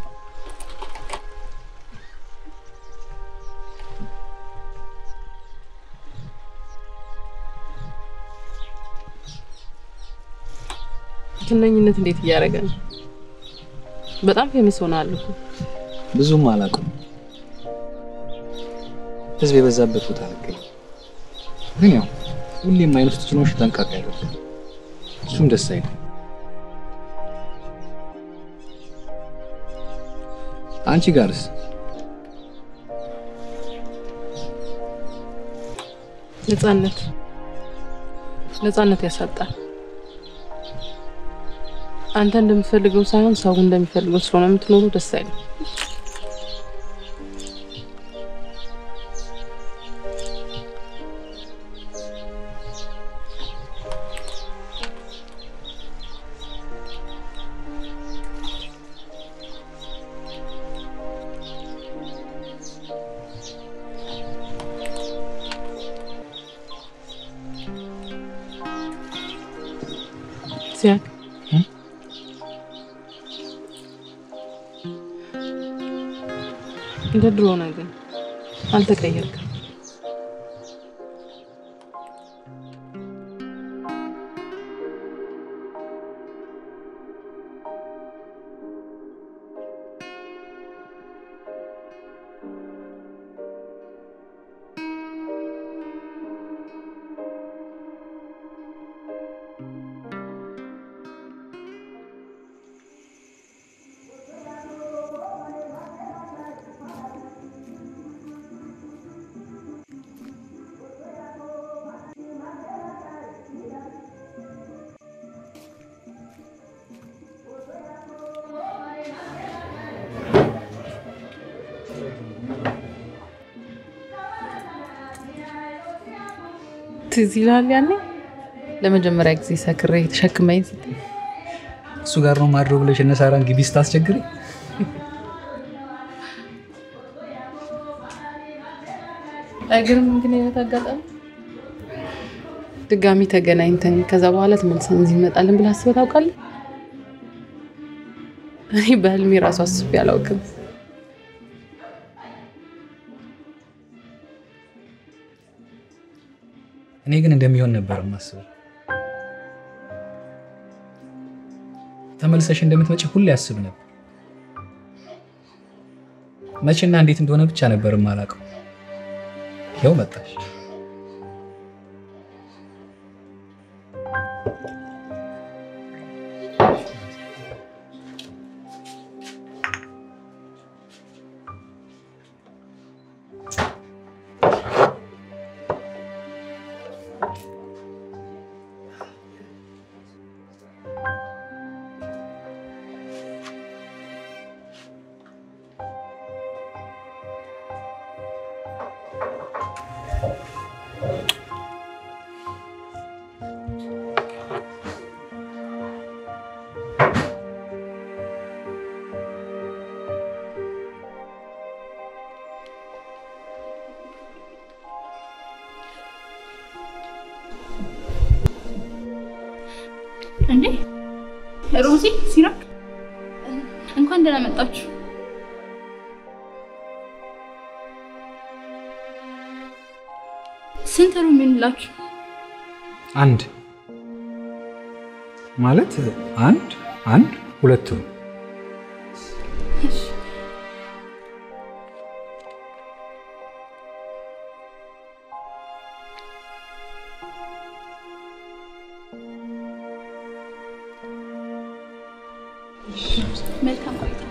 ትነኝነት እንዴት እያደረገ ነው? በጣም ፌመስ ሆነሃል እኮ። ብዙም አላውቅም። ህዝብ የበዛበት ቦታ አልገኝም። ግን ያው ሁሌም አይን ውስጥ ጭኖሽ ጠንቃቃ ያለው እሱም ደስ አይልም። አንቺ ጋርስ? ነፃነት ነፃነት ያሳጣል። አንተ እንደምትፈልገው ሳይሆን ሰው እንደሚፈልገው ስለሆነ የምትኖሩ ደስ አይልም። ሲያክ እንደ ድሮ ነህ ግን አልተቀየርክም። ትዝ ይልሃል ያኔ ለመጀመሪያ ጊዜ ሰክሬ ተሸክመኝ ስትል እሱ ጋር ነው ማድረው ብለሽ እነ ሳራን ግቢ ስታስቸግሪ አይገርምም? ግን አይነት አጋጣሚ ድጋሚ ተገናኝተን ከዛ በኋላ ተመልሰን እዚህ እንመጣለን ብለህ አስበህ ታውቃለህ? እኔ በህልሜ ራሱ አስቤ አላውቅም። እኔ ግን እንደሚሆን ነበር የማስበው። ተመልሰሽ እንደምትመጪ ሁሌ አስብ ነበር። መቼና እንዴት እንደሆነ ብቻ ነበር የማላውቀው። ይኸው መጣሽ። እንዴ ሮዚ፣ ሲራክ እንኳን ደህና መጣችሁ። ስንት ሩም ይሁንላችሁ? አንድ ማለት አንድ አንድ ሁለት ነው። እሺ። መልካም ቆይታ።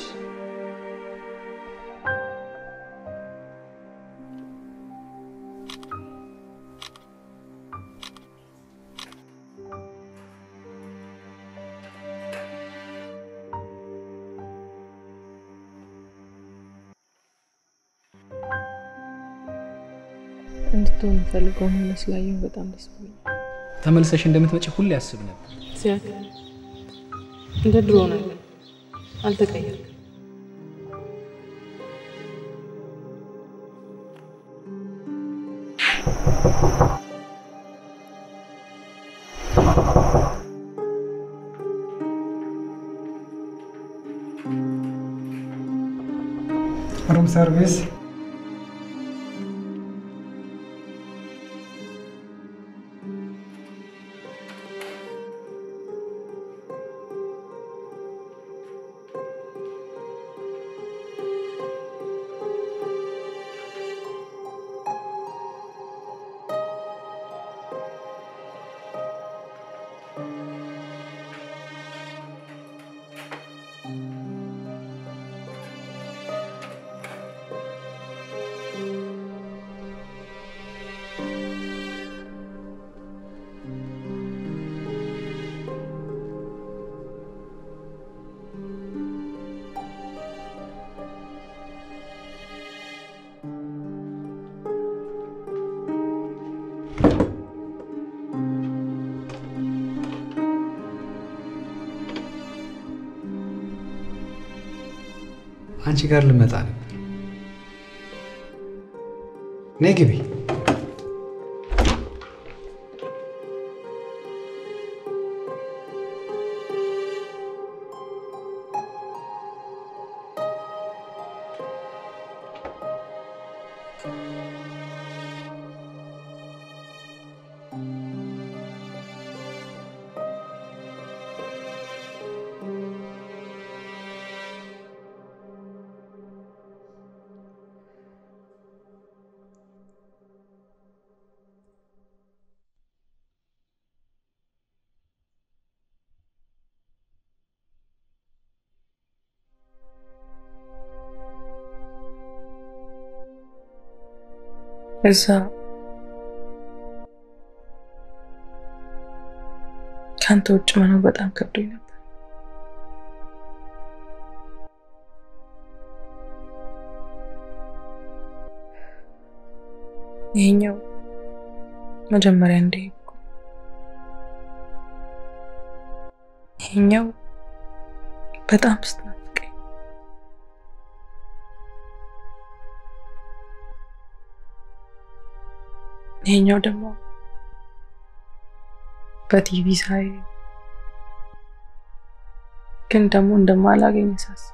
እንድትሆን የምፈልገውን ሆነ ስላየሁ በጣም ደስ ብሎኛል። ተመልሰሽ እንደምትመጪ ሁሌ አስብ ነበር። ሲያክ እንደ ድሮ ነህ ግን አልተቀየርክም። ሩም ሰርቪስ አንቺ ጋር ልመጣ ነበር። ነይ ግቢ። እዛ ከአንተ ውጭ መኖር በጣም ከብዶኝ ነበር። ይሄኛው መጀመሪያ እንደሄድኩ፣ ይሄኛው በጣም ስትናፍቀኝ፣ ይሄኛው ደግሞ በቲቪ ሳይ ግን ደግሞ እንደማላገኝ ሳስብ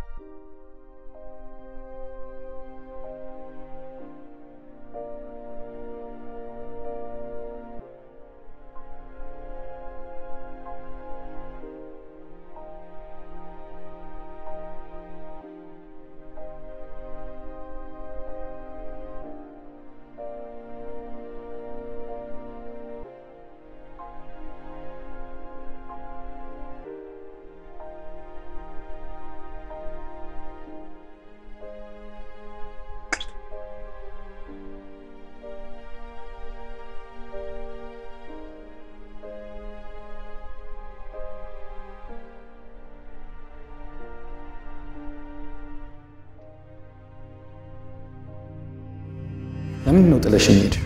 ለምን ነው ጥለሽኝ ሄድሽ?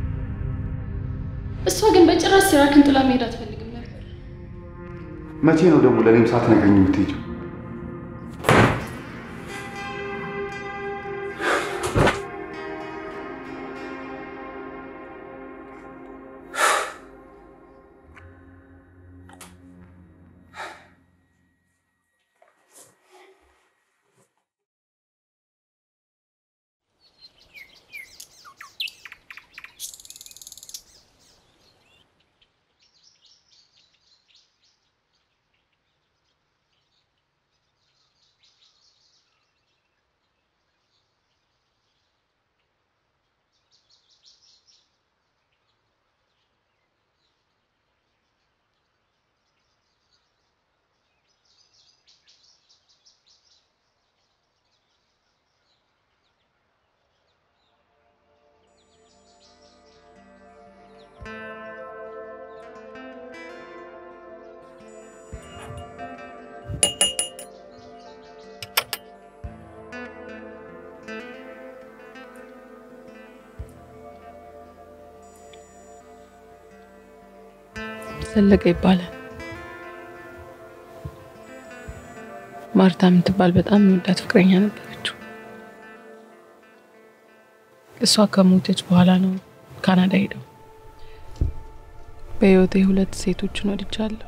እሷ ግን በጭራሽ ሲራክን ጥላ መሄድ አትፈልግም ነበር። መቼ ነው ደግሞ ለእኔም ሳትነግሪኝ የምትሄጂው? ዘለቀ ይባላል። ማርታ የምትባል በጣም የምወዳት ፍቅረኛ ነበረችው። እሷ ከሞተች በኋላ ነው ካናዳ ሄደው። በህይወቴ ሁለት ሴቶችን ወድጃለሁ፣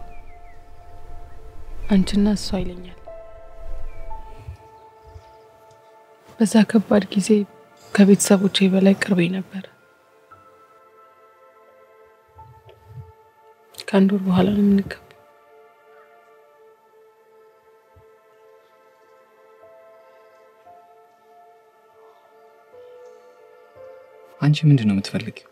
አንቺና እሷ ይለኛል። በዛ ከባድ ጊዜ ከቤተሰቦቼ በላይ ቅርቤ ነበር። ከአንድ ወር በኋላ ነው የምንገባው። አንቺ ምንድን ነው የምትፈልጊው?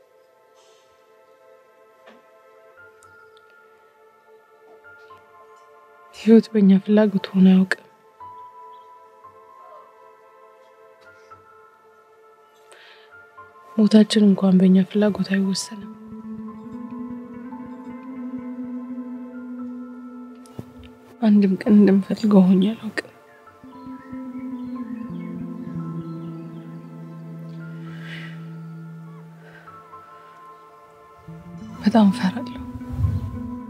ህይወት በእኛ ፍላጎት ሆኖ አያውቅም። ሞታችን እንኳን በእኛ ፍላጎት አይወሰንም። አንድም ቀን እንደምፈልገው ሆኜ አላውቅም። በጣም እፈራለሁ።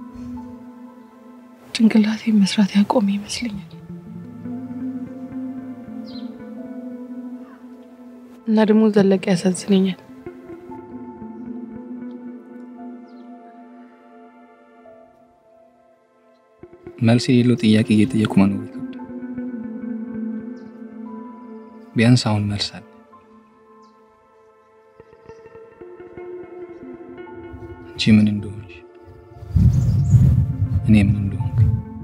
ጭንቅላቴ መስራት ያቆመ ይመስለኛል። እና ደግሞ ዘለቀ ያሳዝነኛል። መልስ የሌለው ጥያቄ እየጠየቁ መኖር ይከብዳል። ቢያንስ አሁን መልስ አለ። አንቺ ምን እንደሆንሽ፣ እኔ ምን እንደሆንኩ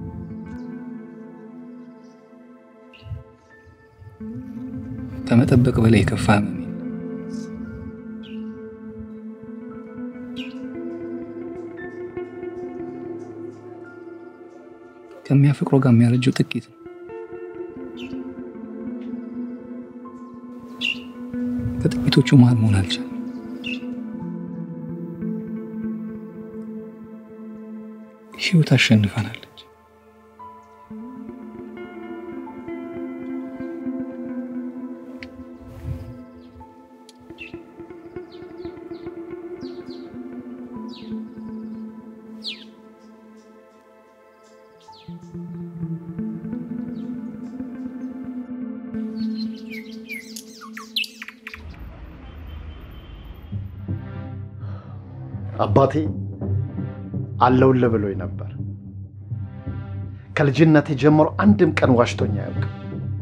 ከመጠበቅ በላይ የከፋ ህመም የለም። ከሚያፈቅረው ጋር የሚያረጀው ጥቂት ነው። ከጥቂቶቹ መሀል መሆን አልቻለም። ህይወት አሸንፈናለች። አባቴ አለውልህ ብሎኝ ነበር። ከልጅነቴ ጀምሮ አንድም ቀን ዋሽቶኝ አያውቅም።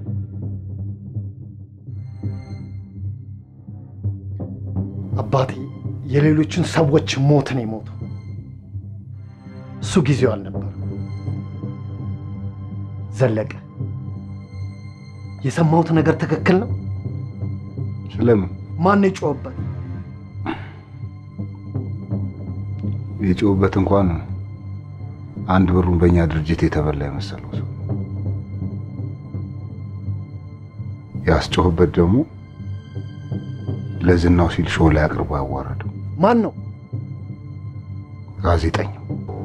አባቴ የሌሎችን ሰዎች ሞትን የሞተው እሱ ጊዜው አልነበረም። ዘለቀ፣ የሰማሁት ነገር ትክክል ነው? ስለምን ማን የጮኸበት? የጮህበት እንኳን አንድ ብሩን በእኛ ድርጅት የተበላ የመሰለው ሰው ያስጮህበት ደግሞ ለዝናው ሲል ሾው ላይ አቅርቦ ያዋረደው ማን ነው? ጋዜጠኛው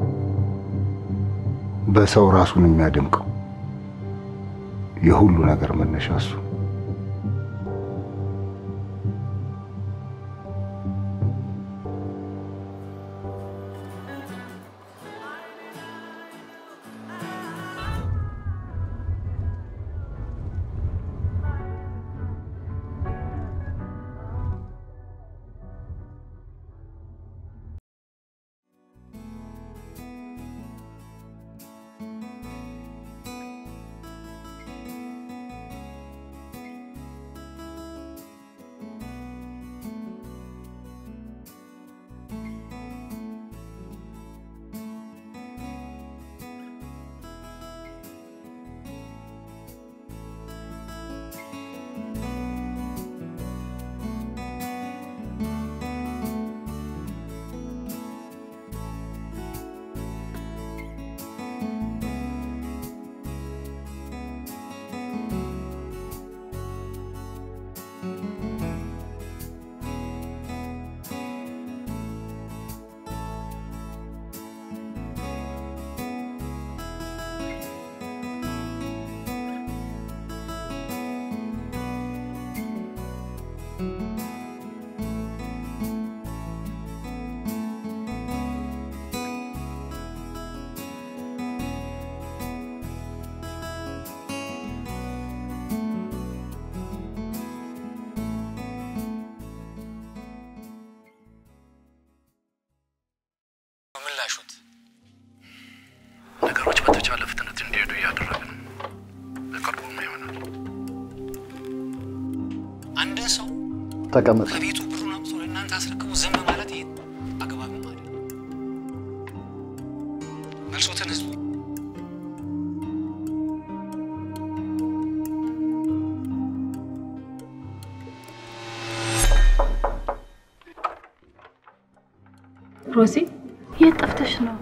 በሰው ራሱን የሚያደምቀው የሁሉ ነገር መነሻ እሱ። ምላሹት ነገሮች በተቻለ ፍጥነት እንዲሄዱ እያደረግን በቅርቡም ይሆናል። አንድን ሰው ተቀመጥ። ከቤቱ ብሩን አምጥቶ ለእናንተ አስረክቦ ዝም ማለት ይሄ አግባብም አይደለም። መልሶትን ህዝቡ ሮዚ የት ጠፍተሽ ነው?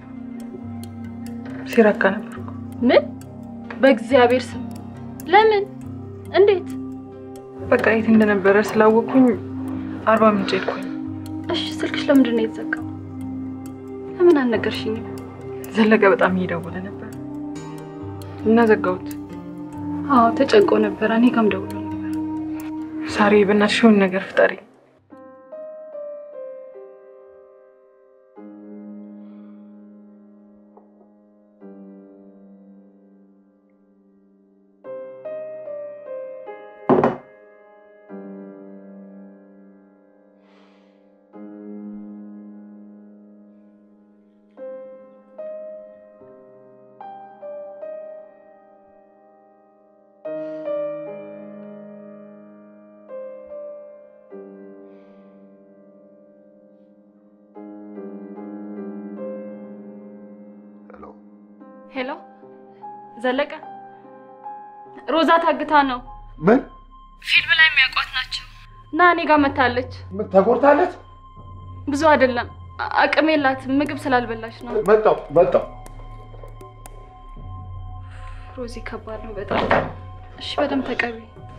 ሲራካ ነበርኩ። ምን? በእግዚአብሔር ስም ለምን? እንዴት? በቃ የት እንደነበረ ስላወቅኩኝ አርባ ምንጭ ሄድኩኝ። እሺ፣ ስልክሽ ለምንድን ነው የተዘጋው? ለምን አልነገርሽኝም? ዘለቀ በጣም እየደወለ ነበር እና ዘጋሁት። አዎ ተጨንቆ ነበረ። እኔ ጋርም ደውሎ ነበር። ሳሪ በእናትሽ የሆነ ነገር ፍጠሪ። ዘለቀ ሮዛ ታግታ ነው። ምን ፊልም ላይ የሚያውቋት ናቸው እና እኔ ጋር መታለች። ተጎድታለች? ብዙ አይደለም፣ አ- አቅም የላትም። ምግብ ስላልበላች ነው። መጣው መጣው። ሮዚ ከባድ ነው በጣም። እሺ በደንብ ተቀቢ።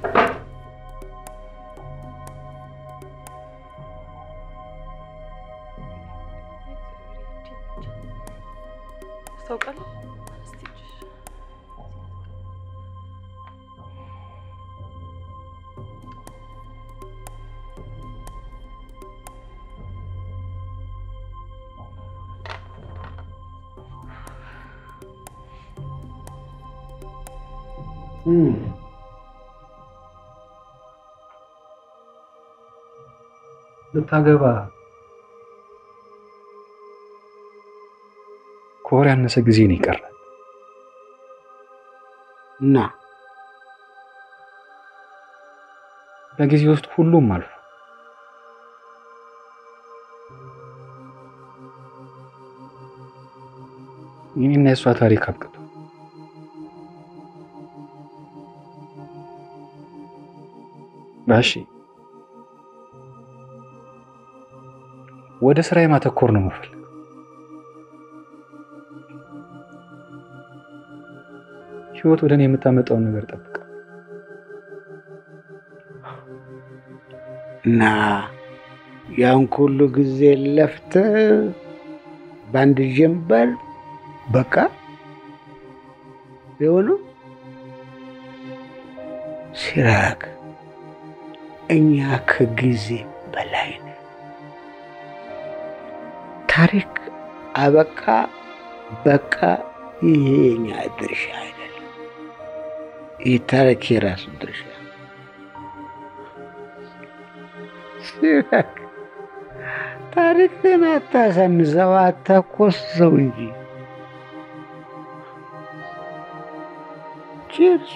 ታውቃለህ? ልታገባ ከወር ያነሰ ጊዜ ነው የቀረ እና በጊዜ ውስጥ ሁሉም አልፎ የኔና የእሷ ታሪክ አብቅቶ ባሺ ወደ ስራዬ ማተኮር ነው የምፈልገው። ህይወት ወደ እኔ የምታመጣውን ነገር ጠብቃ እና ያን ሁሉ ጊዜ ለፍተህ በአንድ ጀንበር በቃ የሆነው ሲራክ፣ እኛ ከጊዜ በላይ ነን። ታሪክ አበቃ በቃ። ይሄ የኛ ድርሻ አይደለም። ይህ ታሪክ የራሱ ድርሻ ሲራክ፣ ታሪክን አታሳንሰው፣ አታኮስሰው እንጂ ቺርስ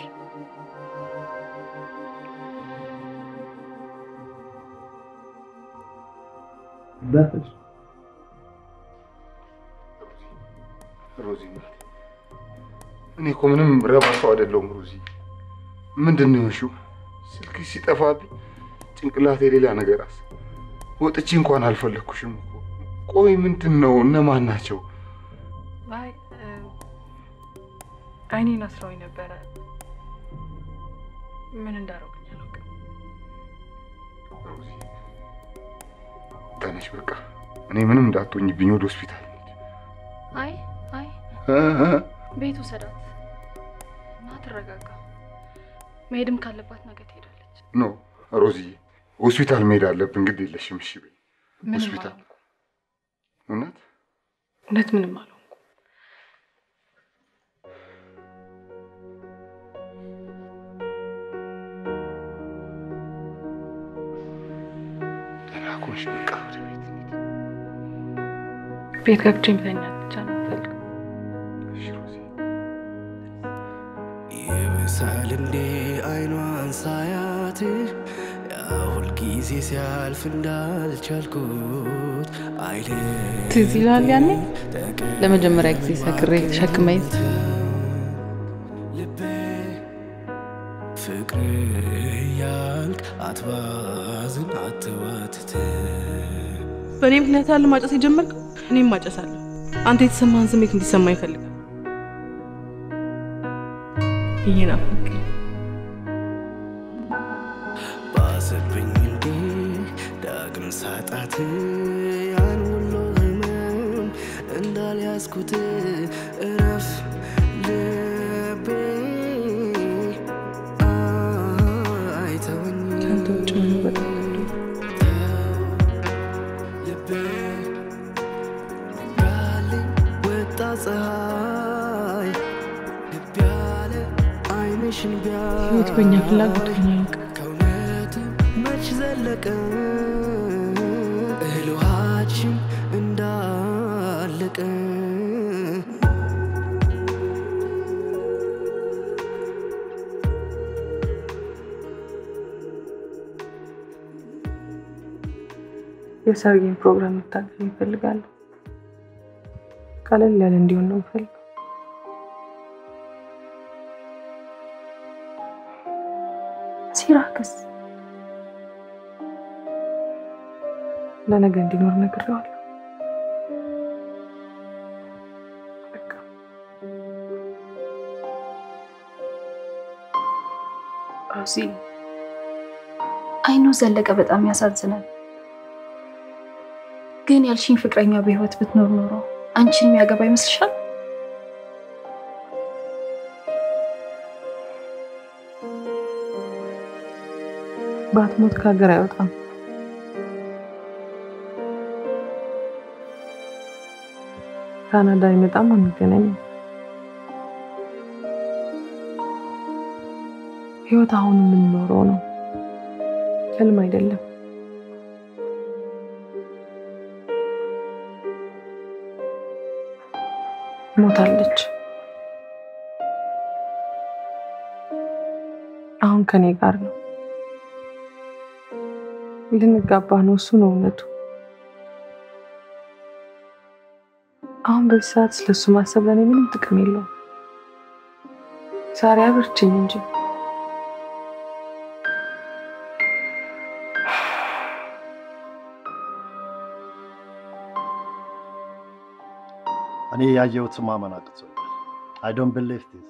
በፍጹም ሮዚ ናት። እኔ እኮ ምንም ረባ ሰው አይደለሁም ሮዚ። ምንድን ነው የሆንሽው? ስልክ ሲጠፋብኝ ጭንቅላቴ ሌላ ነገር አስ ወጥቼ እንኳን አልፈለግኩሽም እኮ። ቆይ ምንድን ነው? እነማን ናቸው? አይ አይኔን አስረውኝ ነበረ። ምን እንዳደረጉኝ አላውቅም። ሮዚ ተነሽ በቃ። እኔ ምንም እንዳትሆኝብኝ ወደ ሆስፒታል አይ አይ እ እ ቤት ውሰዳት እና ትረጋጋ። መሄድም ካለባት ነገ ትሄዳለች። ኖ ሮዚዬ፣ ሆስፒታል መሄድ አለብን። ግድ የለሽም እሺ በይ። ምንም ሆስፒታል እውነት እውነት ምንም አልሆንኩም። ደህና ከሆንሽ በቃ ወደ ቤት ቤት ገብቼ መተኛት ብቻ ነው የምፈልገው። እሺ ሮዚ። ይብሳል እንዴ አይኗን ሳያት ያ ሁልጊዜ ሲያልፍ እንዳልቻልኩት አይል ትዝ ይልሃል ያኔ ለመጀመሪያ ጊዜ ሰክሬ ተሸክመኝ ፍቅር ያልክ አትባዝን አትዋትት በእኔ ምክንያት ያለ ማጨስ የጀመርከው እኔም ማጨሳለሁ። አንተ የተሰማህን ስሜት እንዲሰማ ይፈልጋል። እየናፈቀኝ ባሰብኝ እንዴ ዳግም ሳጣት ያን ሁሉ ህመም እንዳልያዝኩት እረፍ ልቤ አይተወኝ ከአንተ ውጭ መኖር በጣም ልቤ ያለኝ ወጣ ፀሐይ ልብ ያለ አይንሽን ህይወት በእኛ ፍላጎት ሆኛ ያውቅ ከእውነት መች ዘለቀ እህል ውሃችን እንዳለቀ የሰርጌን ፕሮግራም መታገል ይፈልጋለሁ። ቀለል ያለ እንዲሆን ነው የምፈልገው። ሲራክስ ለነገ እንዲኖር ነግሬዋለሁ። ሮዚ አይኖ ዘለቀ በጣም ያሳዝናል። ግን ያልሽኝ ፍቅረኛ በህይወት ብትኖር ኖሮ አንቺን የሚያገባ ይመስልሻል? ባትሞት ከሀገር አይወጣም። ካናዳ አይመጣም፣ አንገናኝም። ህይወት አሁን የምንኖረው ነው፣ ህልም አይደለም። ሞታለች። አሁን ከኔ ጋር ነው። ልንጋባ ነው። እሱ ነው እውነቱ። አሁን በዚህ ሰዓት ስለሱ ማሰብ ለእኔ ምንም ጥቅም የለውም። ዛሬ አብርችኝ እንጂ እኔ ያየሁት ማመን አቅቶኛል። አይ ዶንት ቢሊቭ ዲስ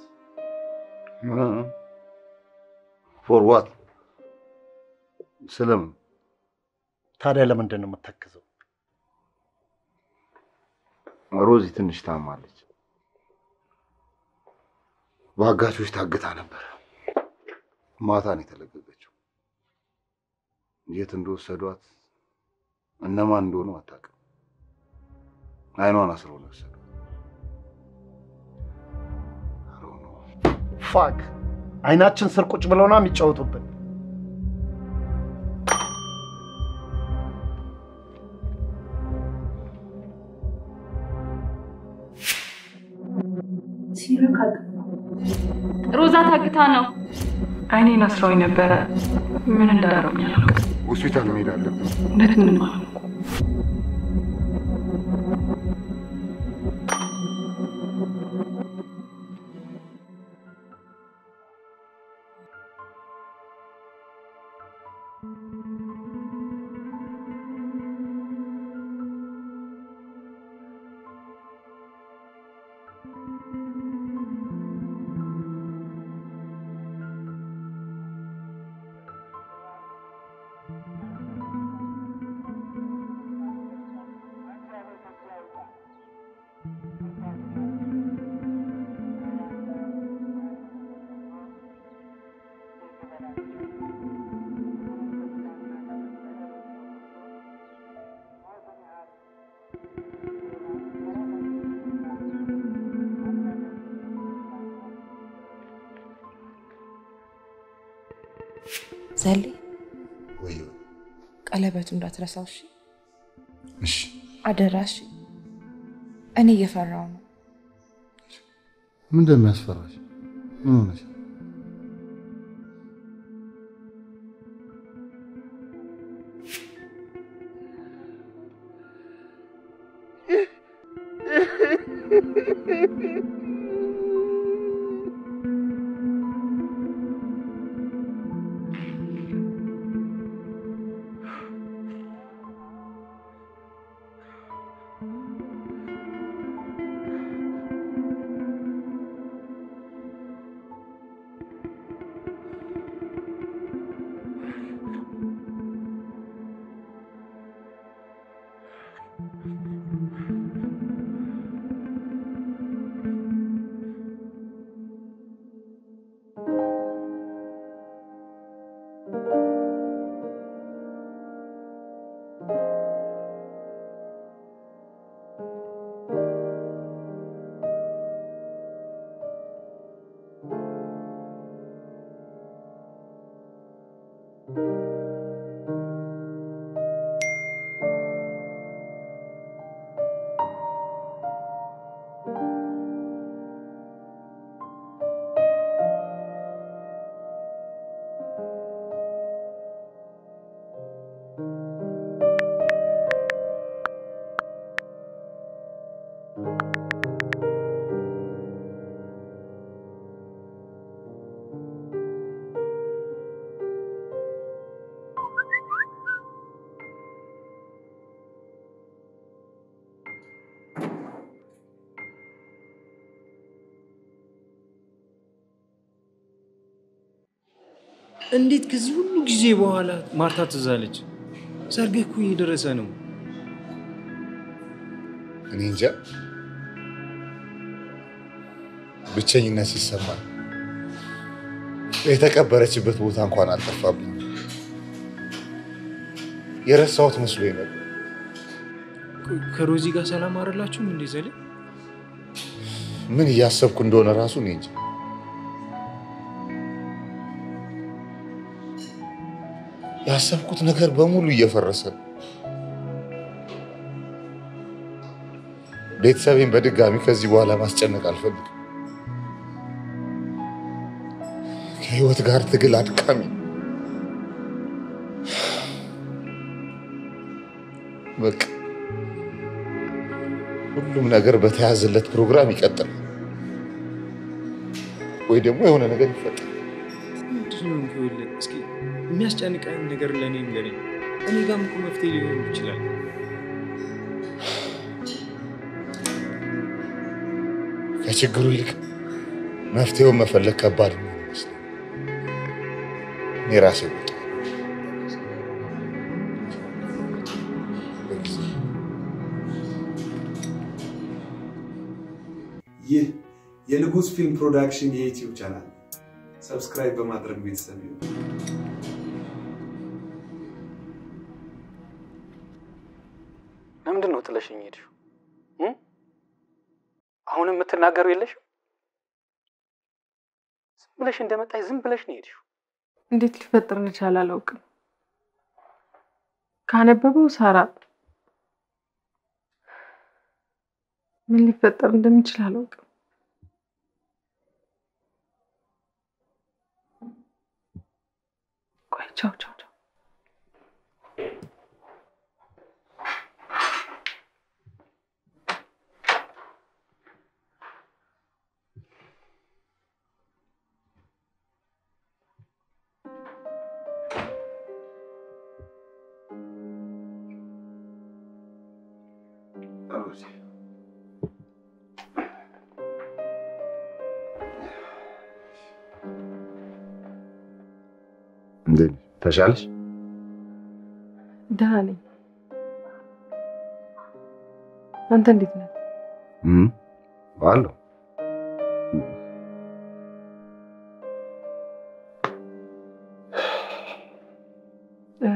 ፎር ዋት? ስለምን? ታዲያ ለምንድን ነው የምተክዘው? ሮዚ ትንሽ ታማለች። በአጋቾች ታግታ ነበር። ማታ ነው የተለቀቀችው። የት እንደወሰዷት እነማን እንደሆኑ አታውቅም። አይኗን አስረው ነው የወሰዷት። ፋክ አይናችን ስር ቁጭ ብለው ነው የሚጫወቱብን። ሲራክ ሮዛ ታግታ ነው። አይኔን አስረውኝ ነበረ። ምን እንዳደረጉኝ አላውቅም። ሆስፒታል መሄድ አለብን። እውነት ምንም አላውቅም። ዘሌ ወይ ቀለበቱ እንዳትረሳው እሺ? እሺ አደራ እሺ? እኔ እየፈራው ነው። ምን እንደሚያስፈራሽ? ምን ሆነሽ? እንዴት ከዚህ ሁሉ ጊዜ በኋላ ማርታ ትዝ አለች? ሰርግህ እኮ እየደረሰ ነው። እኔ እንጃ ብቸኝነት ሲሰማኝ የተቀበረችበት ቦታ እንኳን አልጠፋብኝ። የረሳሁት መስሎኝ ነበር። ከሮዚ ጋር ሰላም አይደላችሁም እንዴ ዘሌ? ምን እያሰብኩ እንደሆነ ራሱ እኔ እንጃ። ያሰብኩት ነገር በሙሉ እየፈረሰ ነው። ቤተሰቤን በድጋሚ ከዚህ በኋላ ማስጨነቅ አልፈልግም። ከህይወት ጋር ትግል አድካሚ ነው። በቃ ሁሉም ነገር በተያዘለት ፕሮግራም ይቀጥላል፣ ወይ ደግሞ የሆነ ነገር ይፈጠራል። ምንድን ነው ይኸውልህ፣ እስኪ የሚያስጨንቀን ነገር ለእኔ ንገረኝ። እኔ ጋርም እኮ መፍትሄ ሊሆን ይችላል። ከችግሩ ይልቅ መፍትሄውን መፈለግ ከባድ ነው ይመስለኝ። እኔ ራሴ ወጣ ይህ የንጉስ ፊልም ፕሮዳክሽን የዩቲዩብ ቻናል ሰብስክራይብ በማድረግ ቤተሰብ ይሁኑ። ለምንድን ነው ጥለሽኝ ሄድሽው? እ? አሁንም የምትናገሩ የለሽም? ዝም ብለሽ እንደመጣሽ ዝም ብለሽ ነው የሄድሽው። እንዴት ሊፈጠር እንደቻለ አላውቅም። ካነበበው ሳራ ምን ሊፈጠር እንደሚችል አላውቅም። ቆይ ቻው ቻው ቻው። እንዴት ነሽ? ተሻለሽ? ደህና ነኝ። አንተ እንዴት ነህ? እም አለሁ። እ፣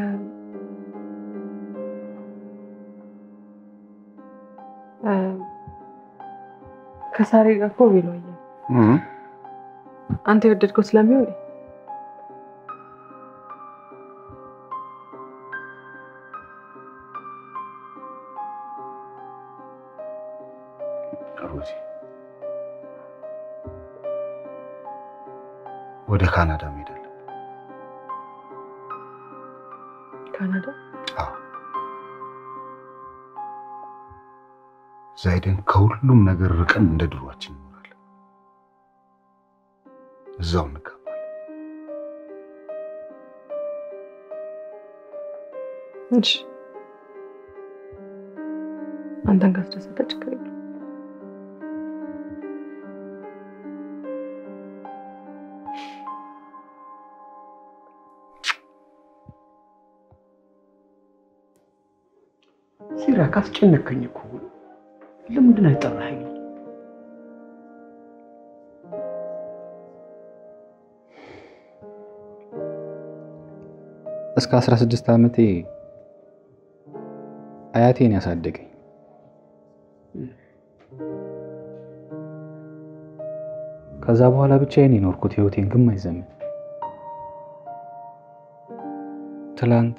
እ፣ ከሳሪ ጋር እኮ ቬሎ አየን። እም አንተ የወደድከው ስለሚሆን ሮዚ ወደ ካናዳ መሄድ አለብን። ካናዳ አዎ እዛ ሄደን ከሁሉም ነገር ርቀን እንደ ድሯችን እንኖራለን። እዛው እንጋባለን። እሺ፣ አንተን ካስደሰተ ችግር የለም። ሲራክ አስጨነቀኝ እኮ። ለምንድን ነው የጠራኸኝ? እስከ 16 ዓመቴ አያቴን ያሳደገኝ ከዛ በኋላ ብቻዬን የኖርኩት ህይወቴን ግማሽ ዘመን። ትላንት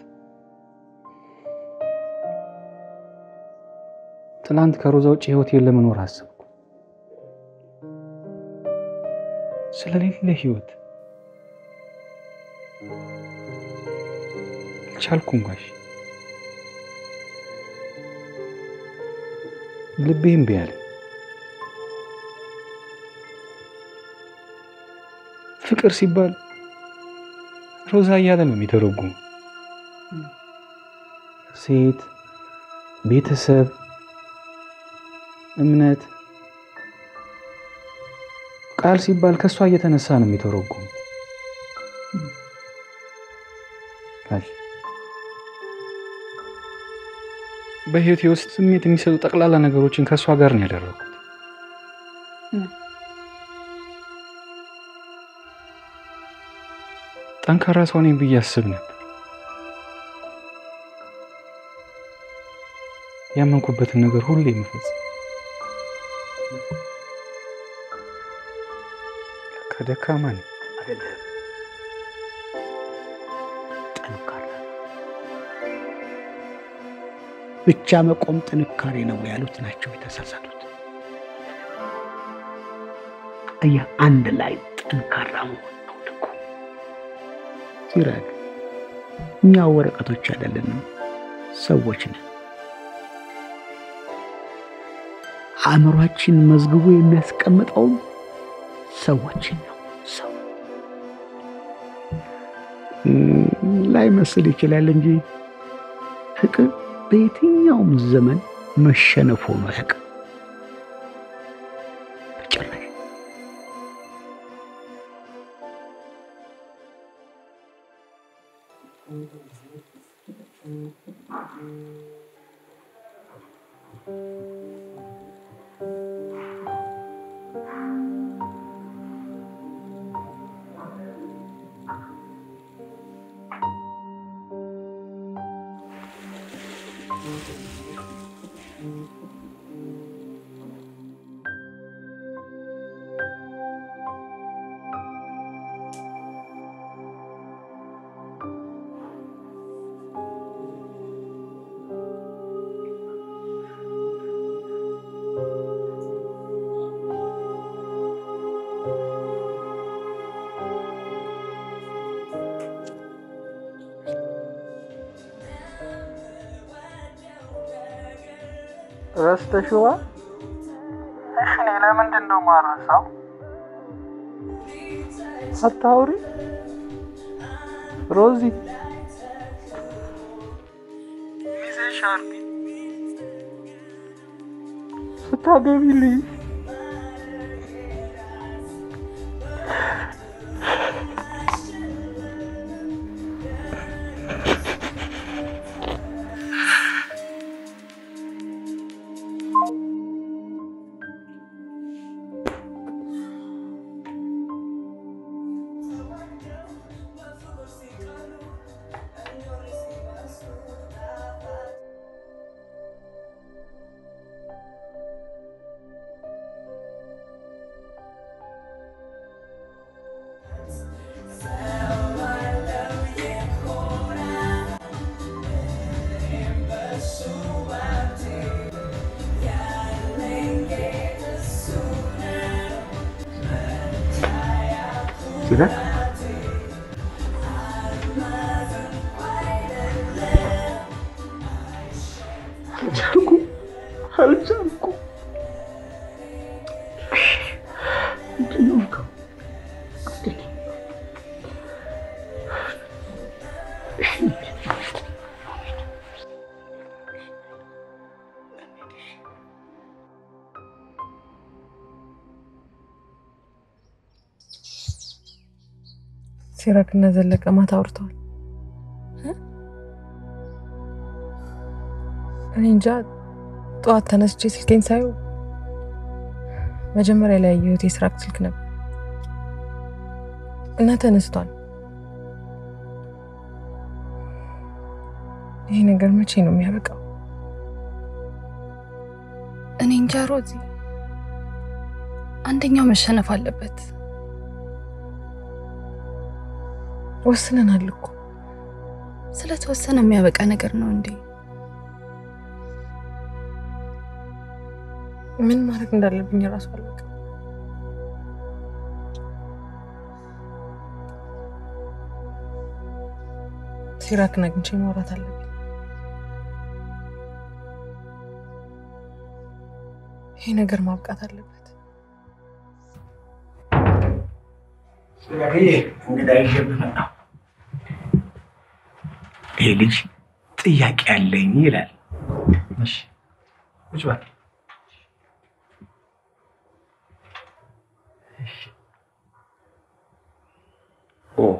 ትላንት ከሮዛ ውጭ ህይወቴን ለመኖር አሰብኩ። ስለሌለ ህይወት አልቻልኩም ጋሽ። ልቤ እምቢ አለ። ፍቅር ሲባል ሮዛ እያለ ነው የሚተረጉሙ። ሴት፣ ቤተሰብ፣ እምነት ቃል ሲባል ከእሷ እየተነሳ ነው የሚተረጉሙ። በህይወቴ ውስጥ ስሜት የሚሰጡ ጠቅላላ ነገሮችን ከእሷ ጋር ነው ያደረኩት። ጠንካራ ሰው ነኝ ብዬ አስብ ነበር። ያመንኩበትን ነገር ሁሉ የምፈጽም ከደካማ ነኝ። አይደለም ጠንካራ ብቻ መቆም ጥንካሬ ነው ያሉት ናቸው የተሳሳቱት። አየህ፣ አንድ ላይ ጠንካራ መሆን ነው ልኩ። ሲራክ፣ እኛ ወረቀቶች አይደለንም፣ ሰዎች ነን። አእምሯችን መዝግቦ የሚያስቀምጠውም ሰዎችን ነው። ሰው ላይ መስል ይችላል እንጂ ፍቅር በየትኛውም ዘመን መሸነፍ ሆኖ አያውቅም። በጭራሽ። ረስተሽዋ? እሺ እኔ ለምንድን ነው ማረሳው? አታውሪ ሮዚ። ሚዜሽ አርጊ ስታገቢልኝ ሲራክ አልቻልኩም አልቻልኩም። ምንድን ነው የምልከው? ሲራክ እና ዘለቀ ማታ አውርተዋል። እኔ እንጃ ጠዋት ተነስቼ ስልኬን ሳየው መጀመሪያ ላይ ያየሁት የሲራክ ስልክ ነበር እና ተነስቷል። ይሄ ነገር መቼ ነው የሚያበቃው? እኔ እንጃ ሮዚ፣ አንደኛው መሸነፍ አለበት። ወስነናል እኮ ስለተወሰነ የሚያበቃ ነገር ነው እንዴ? ምን ማድረግ እንዳለብኝ እራሱ አላውቅም። ሲራክን አግኝቼ ማውራት አለብኝ። ይሄ ነገር ማብቃት አለበት። ሲራክዬ እንግዳ ይዤብህ መጣሁ። ይሄ ልጅ ጥያቄ አለኝ ይላል። እሺ ቁጭ በል። ኦ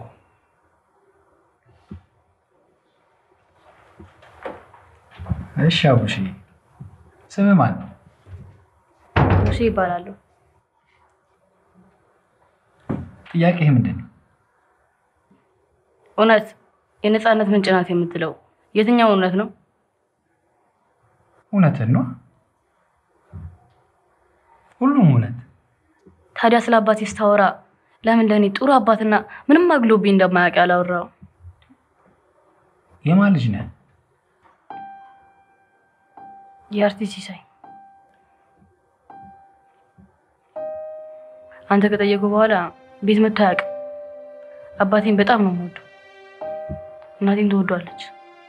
እሺ አቡሽ፣ ስምህ ማን ነው? ሙሴ ይባላሉ። ጥያቄህ ምንድን ነው? እውነት የነፃነት ምንጭ ናት የምትለው የትኛው እውነት ነው? እውነትን ነው። ሁሉም እውነት። ታዲያ ስለ አባቴ ስታወራ ለምን ለእኔ ጥሩ አባትና ምንም አግሎብኝ እንደማያውቅ ያላወራው? የማን ልጅ ነህ? የአርቲስት ሲሳይ አንተ ከጠየቁ በኋላ ቤት መጥቶ አያውቅም። አባቴን በጣም ነው የምወደው፣ እናቴን ትወዷለች።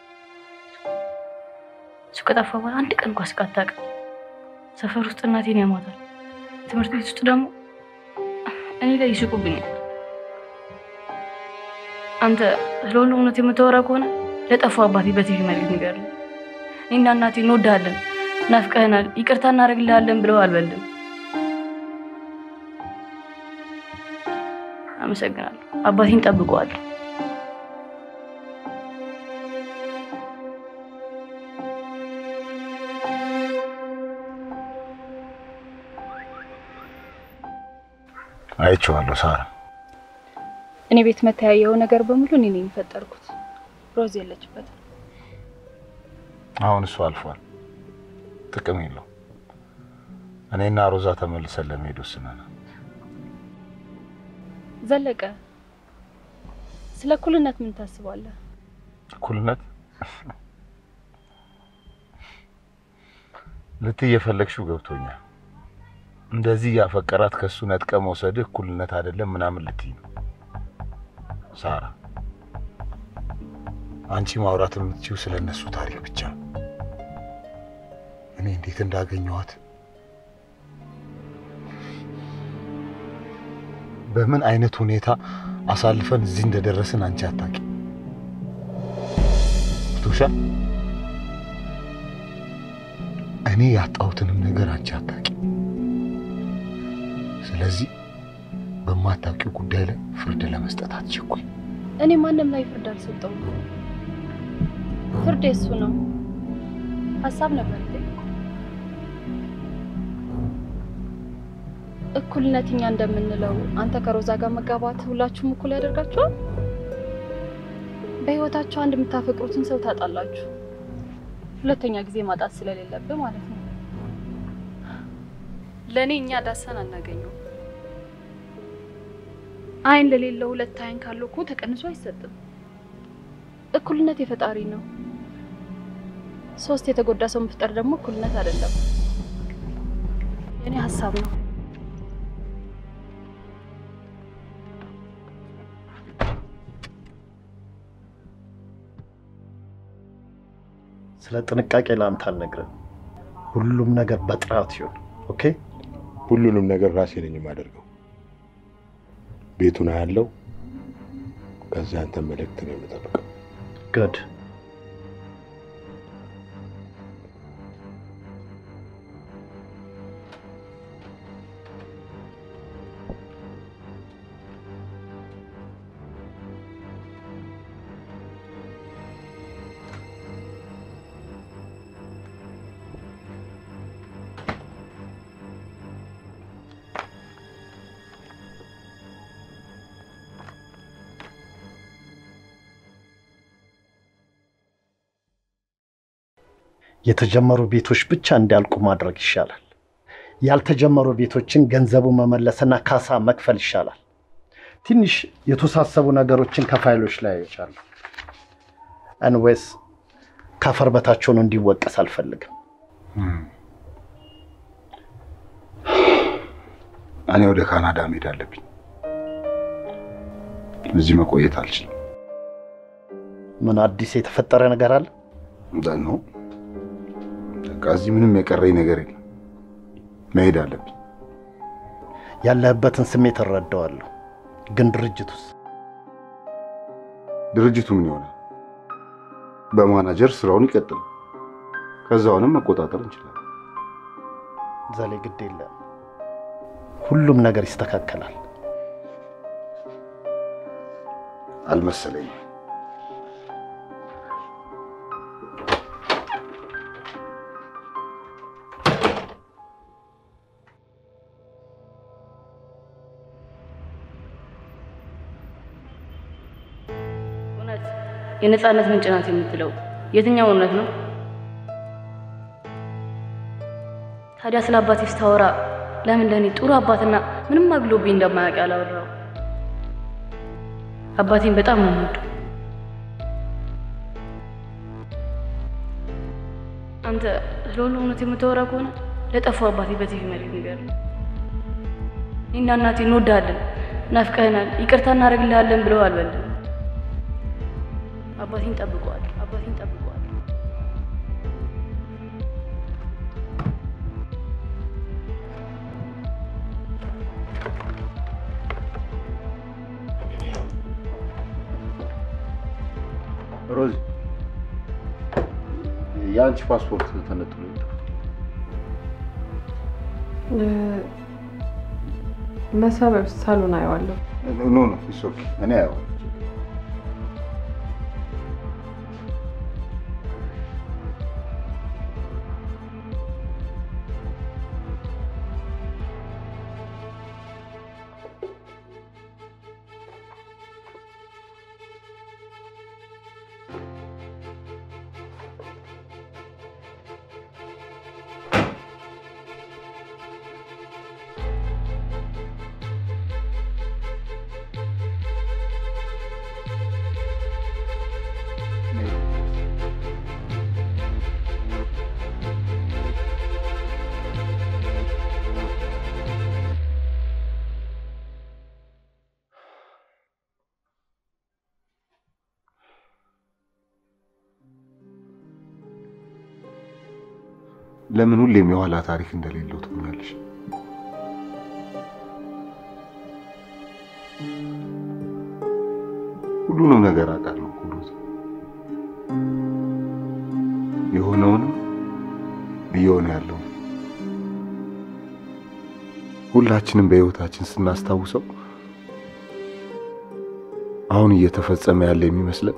እሱ ከጠፋ በኋላ አንድ ቀን እንኳን ስቃ አታውቅም። ሰፈር ውስጥ እናቴን ያሟታል፣ ትምህርት ቤት ውስጥ ደግሞ እኔ ላይ ይስቁብኛል። አንተ ስለ ሁሉ እውነት የምታወራ ከሆነ ለጠፋው አባቴ በቲቪ መልዕክት ንገርልኝ። እኔና እናቴ እንወድሃለን፣ ናፍቀህናል፣ ይቅርታ እናደርግልሃለን ብለው አልበልም። አመሰግናለሁ። አባቴን ጠብቀዋለሁ። አይቼዋለሁ ሳራ። እኔ ቤት መተያየው ነገር በሙሉ እኔ ነኝ የፈጠርኩት። ሮዝ የለችበትም። አሁን እሱ አልፏል፣ ጥቅም የለው። እኔና ሮዛ ተመልሰን ለመሄድ ወስነናል። ዘለቀ፣ ስለ እኩልነት ምን ታስባለህ? እኩልነት ልትይ የፈለግሽው ገብቶኛል። እንደዚህ ያፈቀራት ከሱ ነጥቀ መውሰድህ እኩልነት አይደለም ምናምን ልትይ ነው ሳራ። አንቺ ማውራት የምትችው ስለ እነሱ ታሪክ ብቻ ነው። እኔ እንዴት እንዳገኘኋት በምን አይነት ሁኔታ አሳልፈን እዚህ እንደደረስን አንቺ አታውቂ። ቶሻል እኔ ያጣሁትንም ነገር አንቺ አታውቂ። ስለዚህ በማታውቂው ጉዳይ ላይ ፍርድ ለመስጠት አትቸኩይ። እኔ ማንም ላይ ፍርድ አልሰጠውም። ፍርድ የሱ ነው። ሀሳብ ነበር የጠየቀው። እኩልነት እኛ እንደምንለው አንተ ከሮዛ ጋር መጋባት ሁላችሁም እኩል ያደርጋችኋል። በህይወታችሁ አንድ የምታፈቅሩትን ሰው ታጣላችሁ። ሁለተኛ ጊዜ ማጣት ስለሌለብህ ማለት ነው። ለእኔ እኛ ዳሰን አናገኘው። አይን ለሌለው ሁለት አይን ካለው እኮ ተቀንሶ አይሰጥም። እኩልነት የፈጣሪ ነው። ሶስት የተጎዳ ሰው መፍጠር ደግሞ እኩልነት አይደለም። የኔ ሀሳብ ነው። ስለ ጥንቃቄ ለአንተ አልነግርም። ሁሉም ነገር በጥራት ይሁን። ኦኬ። ሁሉንም ነገር ራሴ ነኝ የማደርገው። ቤቱን አያለው፣ ከዛ አንተን መልእክት ነው የምጠብቀው። ጉድ የተጀመሩ ቤቶች ብቻ እንዲያልቁ ማድረግ ይሻላል። ያልተጀመሩ ቤቶችን ገንዘቡ መመለስና ካሳ መክፈል ይሻላል። ትንሽ የተወሳሰቡ ነገሮችን ከፋይሎች ላይ አይቻለሁ። አንዌስ ከአፈር በታች ሆኖ እንዲወቀስ አልፈልግም። እኔ ወደ ካናዳ መሄድ አለብኝ። እዚህ መቆየት አልችልም። ምን አዲስ የተፈጠረ ነገር አለ? ነው በቃ እዚህ ምንም የቀረኝ ነገር የለም። መሄድ አለብኝ። ያለህበትን ስሜት እረዳዋለሁ፣ ግን ድርጅቱስ? ድርጅቱ ምን ይሆናል? በማናጀር ስራውን ይቀጥል። ከዛውንም መቆጣጠር እንችላለን። ዘሌ ግድ የለም፣ ሁሉም ነገር ይስተካከላል። አልመሰለኝም። የነፃነት ምንጭ ናት የምትለው የትኛው እውነት ነው? ታዲያ ስለ አባቴ ስታወራ ለምን ለእኔ ጥሩ አባትና ምንም አግሎብኝ እንደማያውቅ ያላወራው? አባቴን በጣም ነው የምወደው። አንተ ስለሁሉ እውነት የምታወራ ከሆነ ለጠፋው አባቴ በቲቪ መልክ ንገር። እኔና እናቴ እንወድሃለን፣ ናፍቀህናል፣ ይቅርታ እናደርግልሃለን ብለው አልበልም። አባቴን ጠብቀዋል፣ አባቴን ጠብቀዋል። ሮዚ የአንቺ ፓስፖርት ተነጥሎ ይወጣ። መሳቢያ ውስጥ ሳሎን አየዋለሁ። ኖ ኖ ኢትስ ኦኬ እኔ አየዋለሁ። ለምን ሁሌም የኋላ ታሪክ እንደሌለው ትሆኛለሽ? ሁሉንም ነገር አውቃለሁ እኮ ሮዚ። የሆነውንም እየሆነ ያለው ሁላችንም በህይወታችን ስናስታውሰው አሁን እየተፈጸመ ያለ የሚመስለን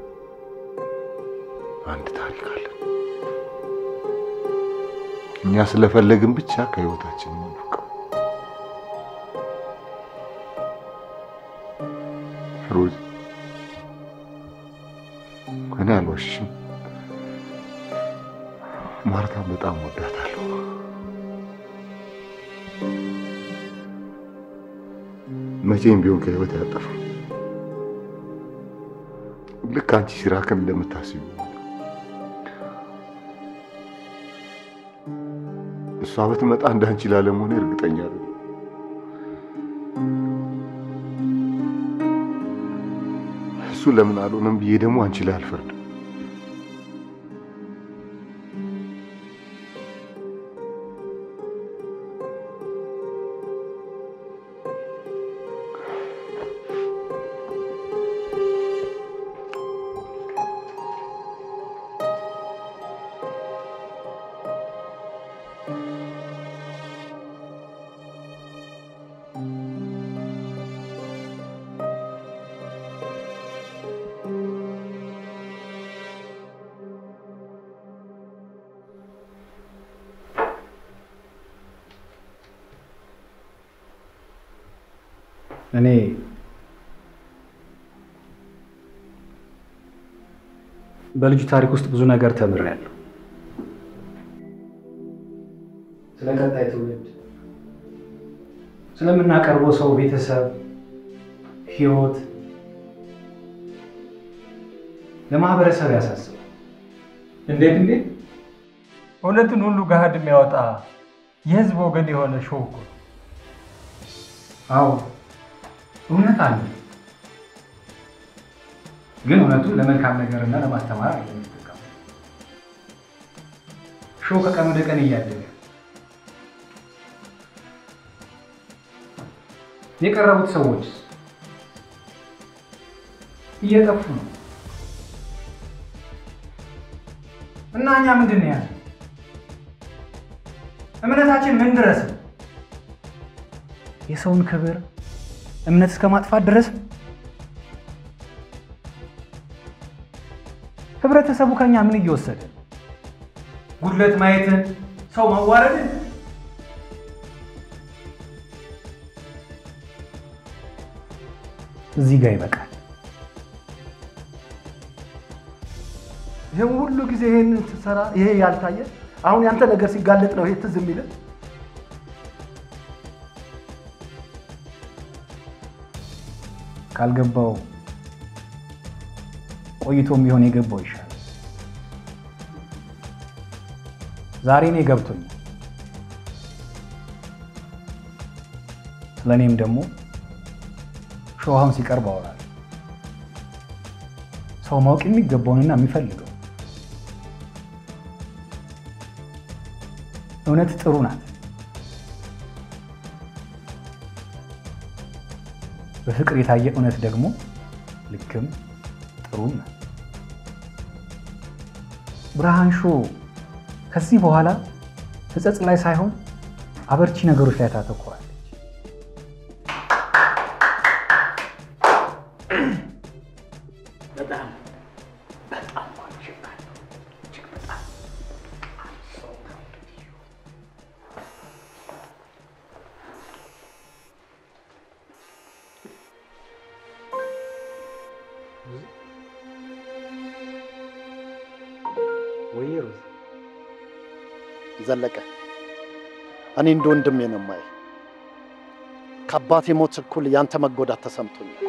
አንድ ታሪክ አለ። እኛ ስለፈለግን ብቻ ከህይወታችን የምንፍቀው ሮዚ፣ እኔ አልዋሽሽም፣ ማርታን በጣም ወዳታለሁ። መቼም ቢሆን ከህይወት ያጠፋ ልክ አንቺ ሲራክን እንደምታስቢው እሷ ብትመጣ እንዳንቺ ላለመሆኔ እርግጠኛ አይደለም። እሱ ለምን አልሆነም ብዬ ደግሞ አንቺ ላይ አልፈርድም። እኔ በልጁ ታሪክ ውስጥ ብዙ ነገር ተምሬያለሁ። ስለ ቀጣይ ትውልድ፣ ስለምናቀርበው ሰው ቤተሰብ፣ ህይወት ለማህበረሰብ ያሳስባል። እንዴት እንዴት እውነትን ሁሉ ገሃድ የሚያወጣ የህዝብ ወገን የሆነ ሾው እኮ ነው። አዎ እውነት አለ፣ ግን እውነቱን ለመልካም ነገርና ለማስተማር አይደለም የሚጠቀሙ። ሾው ከቀን ወደ ቀን እያደገ የቀረቡት ሰዎች እየጠፉ ነው እና እኛ ምንድን ነው ያለ እምነታችን ምን ድረስ ነው? የሰውን ክብር እምነት እስከ ማጥፋት ድረስ ነው? ህብረተሰቡ ከኛ ምን እየወሰደ ነው? ጉድለት ማየትን፣ ሰው ማዋረድን እዚህ ጋር ይበቃል። ይህም ሁሉ ጊዜ ይሄንን ስትሰራ ይሄ ያልታየ አሁን ያንተ ነገር ሲጋለጥ ነው ይሄ ትዝ የሚልህ? ካልገባው ቆይቶም ቢሆን የገባው ይሻላል። ዛሬ እኔ ገብቶኛል። ስለ እኔም ደግሞ ሾሃውን ሲቀርብ አወራለሁ። ሰው ማወቅ የሚገባውንና የሚፈልገው እውነት ጥሩ ናት። በፍቅር የታየ እውነት ደግሞ ልክም ጥሩም ናት። ብርሃን ሾ ከዚህ በኋላ ሕጸጽ ላይ ሳይሆን አበርቺ ነገሮች ላይ ታተኩራለች። በጣም በጣም ዋንሽባለሁ። እጅግ በጣም ሰው ወይ ሮዝ ዘለቀ እኔ እንደ ወንድሜ ነው የማየህ። ከአባቴ ሞት እኩል ያንተ መጎዳት ተሰምቶኛል።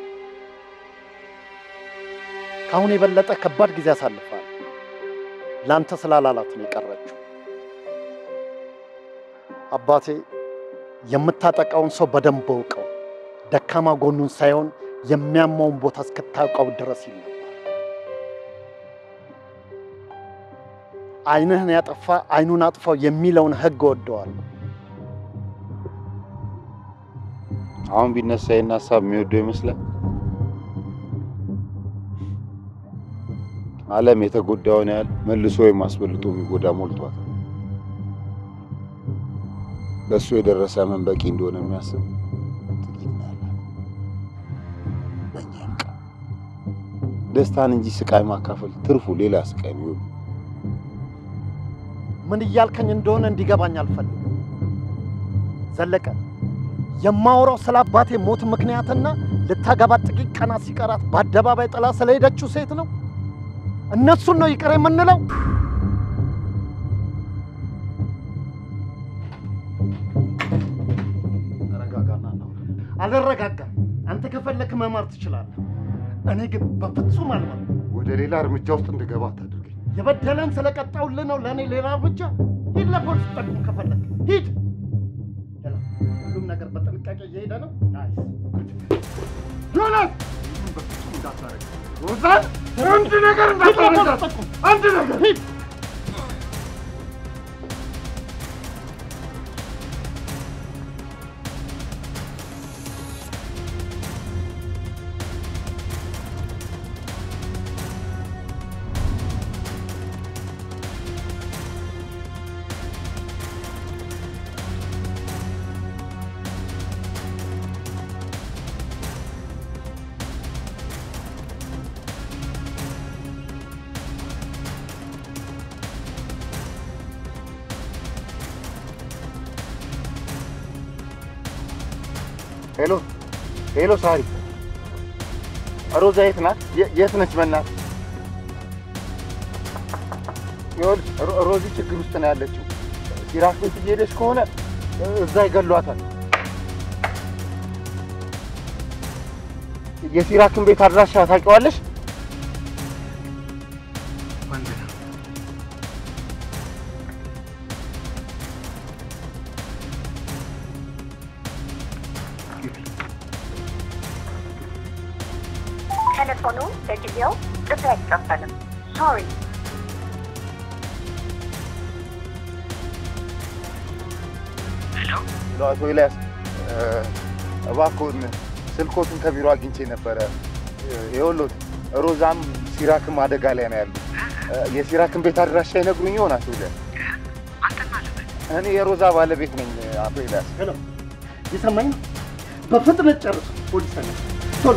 ከአሁን የበለጠ ከባድ ጊዜ አሳልፋል። ለአንተ ስላላላት ነው የቀረችው። አባቴ የምታጠቃውን ሰው በደንብ እውቀው፣ ደካማ ጎኑን ሳይሆን የሚያማውን ቦታ እስክታውቀው ድረስ ይል ነበር። ዓይንህን ያጠፋ ዓይኑን አጥፋው የሚለውን ሕግ እወደዋለሁ። አሁን ቢነሳ ይህን ሀሳብ የሚወደው ይመስላል። ዓለም የተጎዳውን ያህል መልሶ ወይም አስበልጦ የሚጎዳ ሞልቷታል። ለእሱ የደረሰ ምን በቂ እንደሆነ የሚያስብ ጥቂት ነው ያላት። በእኛ ይብቃ። ደስታን እንጂ ስቃይ ማካፈል ትርፉ ሌላ ስቃይ ነው። ይሁን ምን እያልከኝ እንደሆነ እንዲገባኝ አልፈልግም። ዘለቀ የማወራው ስለ አባቴ ሞት ምክንያትና ልታገባት ጥቂት ቀናት ሲቀራት በአደባባይ ጥላ ስለሄደችው ሴት ነው። እነሱን ነው ይቅር የምንለው? ተረጋጋና ነው። አልረጋጋም። አንተ ከፈለክ መማር ትችላለህ። እኔ ግን በፍጹም አልመርም። ወደ ሌላ እርምጃ ውስጥ እንድገባ አታድርገኝ። የበደለን ስለቀጣውልህ ነው ለእኔ ሌላ እርምጃ። ሂድ ለፖሊስ ጠቁም ከፈለክ ሂድ። ሄላ፣ ሁሉም ነገር በጥንቃቄ እየሄደ ነው። ናይስ ዮናስ፣ በፍጹም እንዳታረግ ሮዛን፣ አንድ ነገር እንዳታረግ፣ አንድ ነገር ሂድ። ሄሎ ሄሎ፣ ሳሪ ሮዛ የት ናት? የ- የት ነች? በእናትህ ይኸውልህ፣ ሮ- ሮዚ ችግር ውስጥ ነው ያለችው። ሲራክ ቤት እየሄደች ከሆነ እዛ ይገሏታል። የሲራክን ቤት አድራሻ ታውቂዋለሽ? ቴሌፎኑ ለጊዜው ጥሪ አይቀበልም። ሶሪ ሄሎ፣ አቶ ኤልያስ እባክዎን ስልኮትን ከቢሮ አግኝቼ ነበረ። ይኸውልዎት ሮዛም ሲራክም አደጋ ላይ ነው ያሉ። የሲራክን ቤት አድራሻ ይነግሩኝ ይሆን አቶ ኤልያስ? እኔ የሮዛ ባለቤት ነኝ አቶ ኤልያስ። ሄሎ፣ የሰማኝ ነው። በፍጥነት ጨርሱ። ፖሊስ ተነ ቶሎ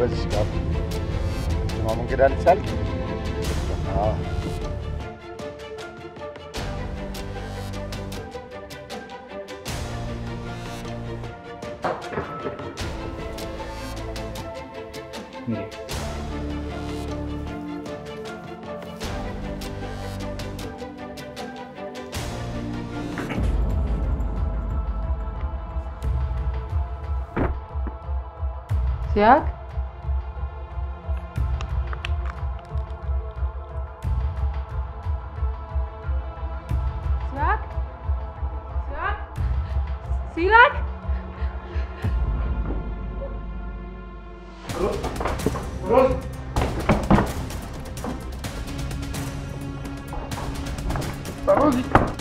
በዚህ ጋር ማ መንገድ አልቻል ሲያክ ሲያክ ሲያክ ሲራክ ሮዝ ሮዚ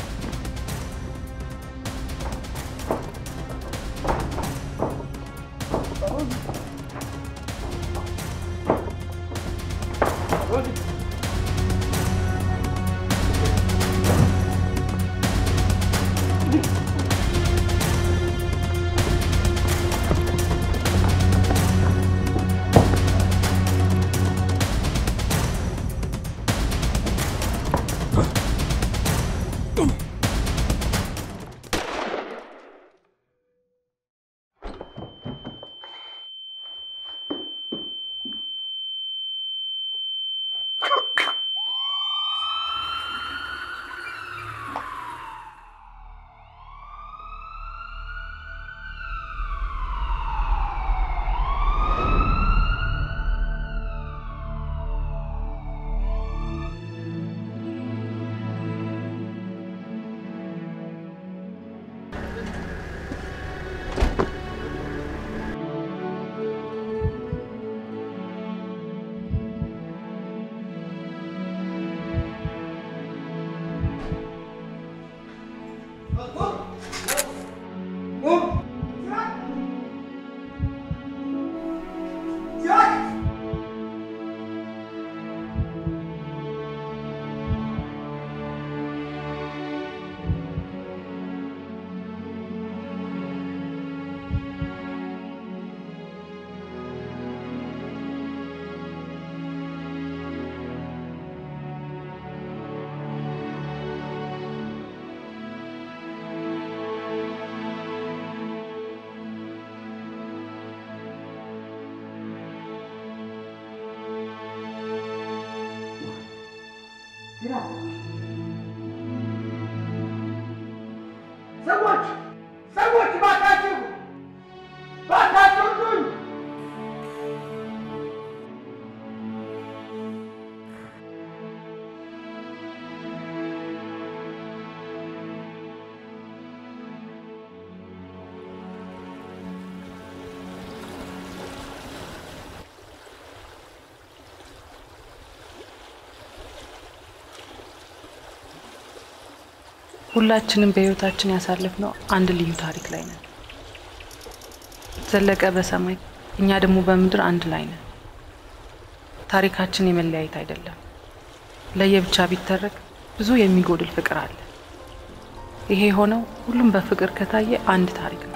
ሰዎች ሰዎች ባካችሁ ባካችሁ እርዱኝ! ሁላችንም በህይወታችን ያሳለፍነው አንድ ልዩ ታሪክ ላይ ነን። ዘለቀ በሰማይ እኛ ደግሞ በምድር አንድ ላይ ነን። ታሪካችን የመለያየት አይደለም። ለየብቻ ቢተረክ ብዙ የሚጎድል ፍቅር አለ። ይሄ የሆነው ሁሉም በፍቅር ከታየ አንድ ታሪክ ነው።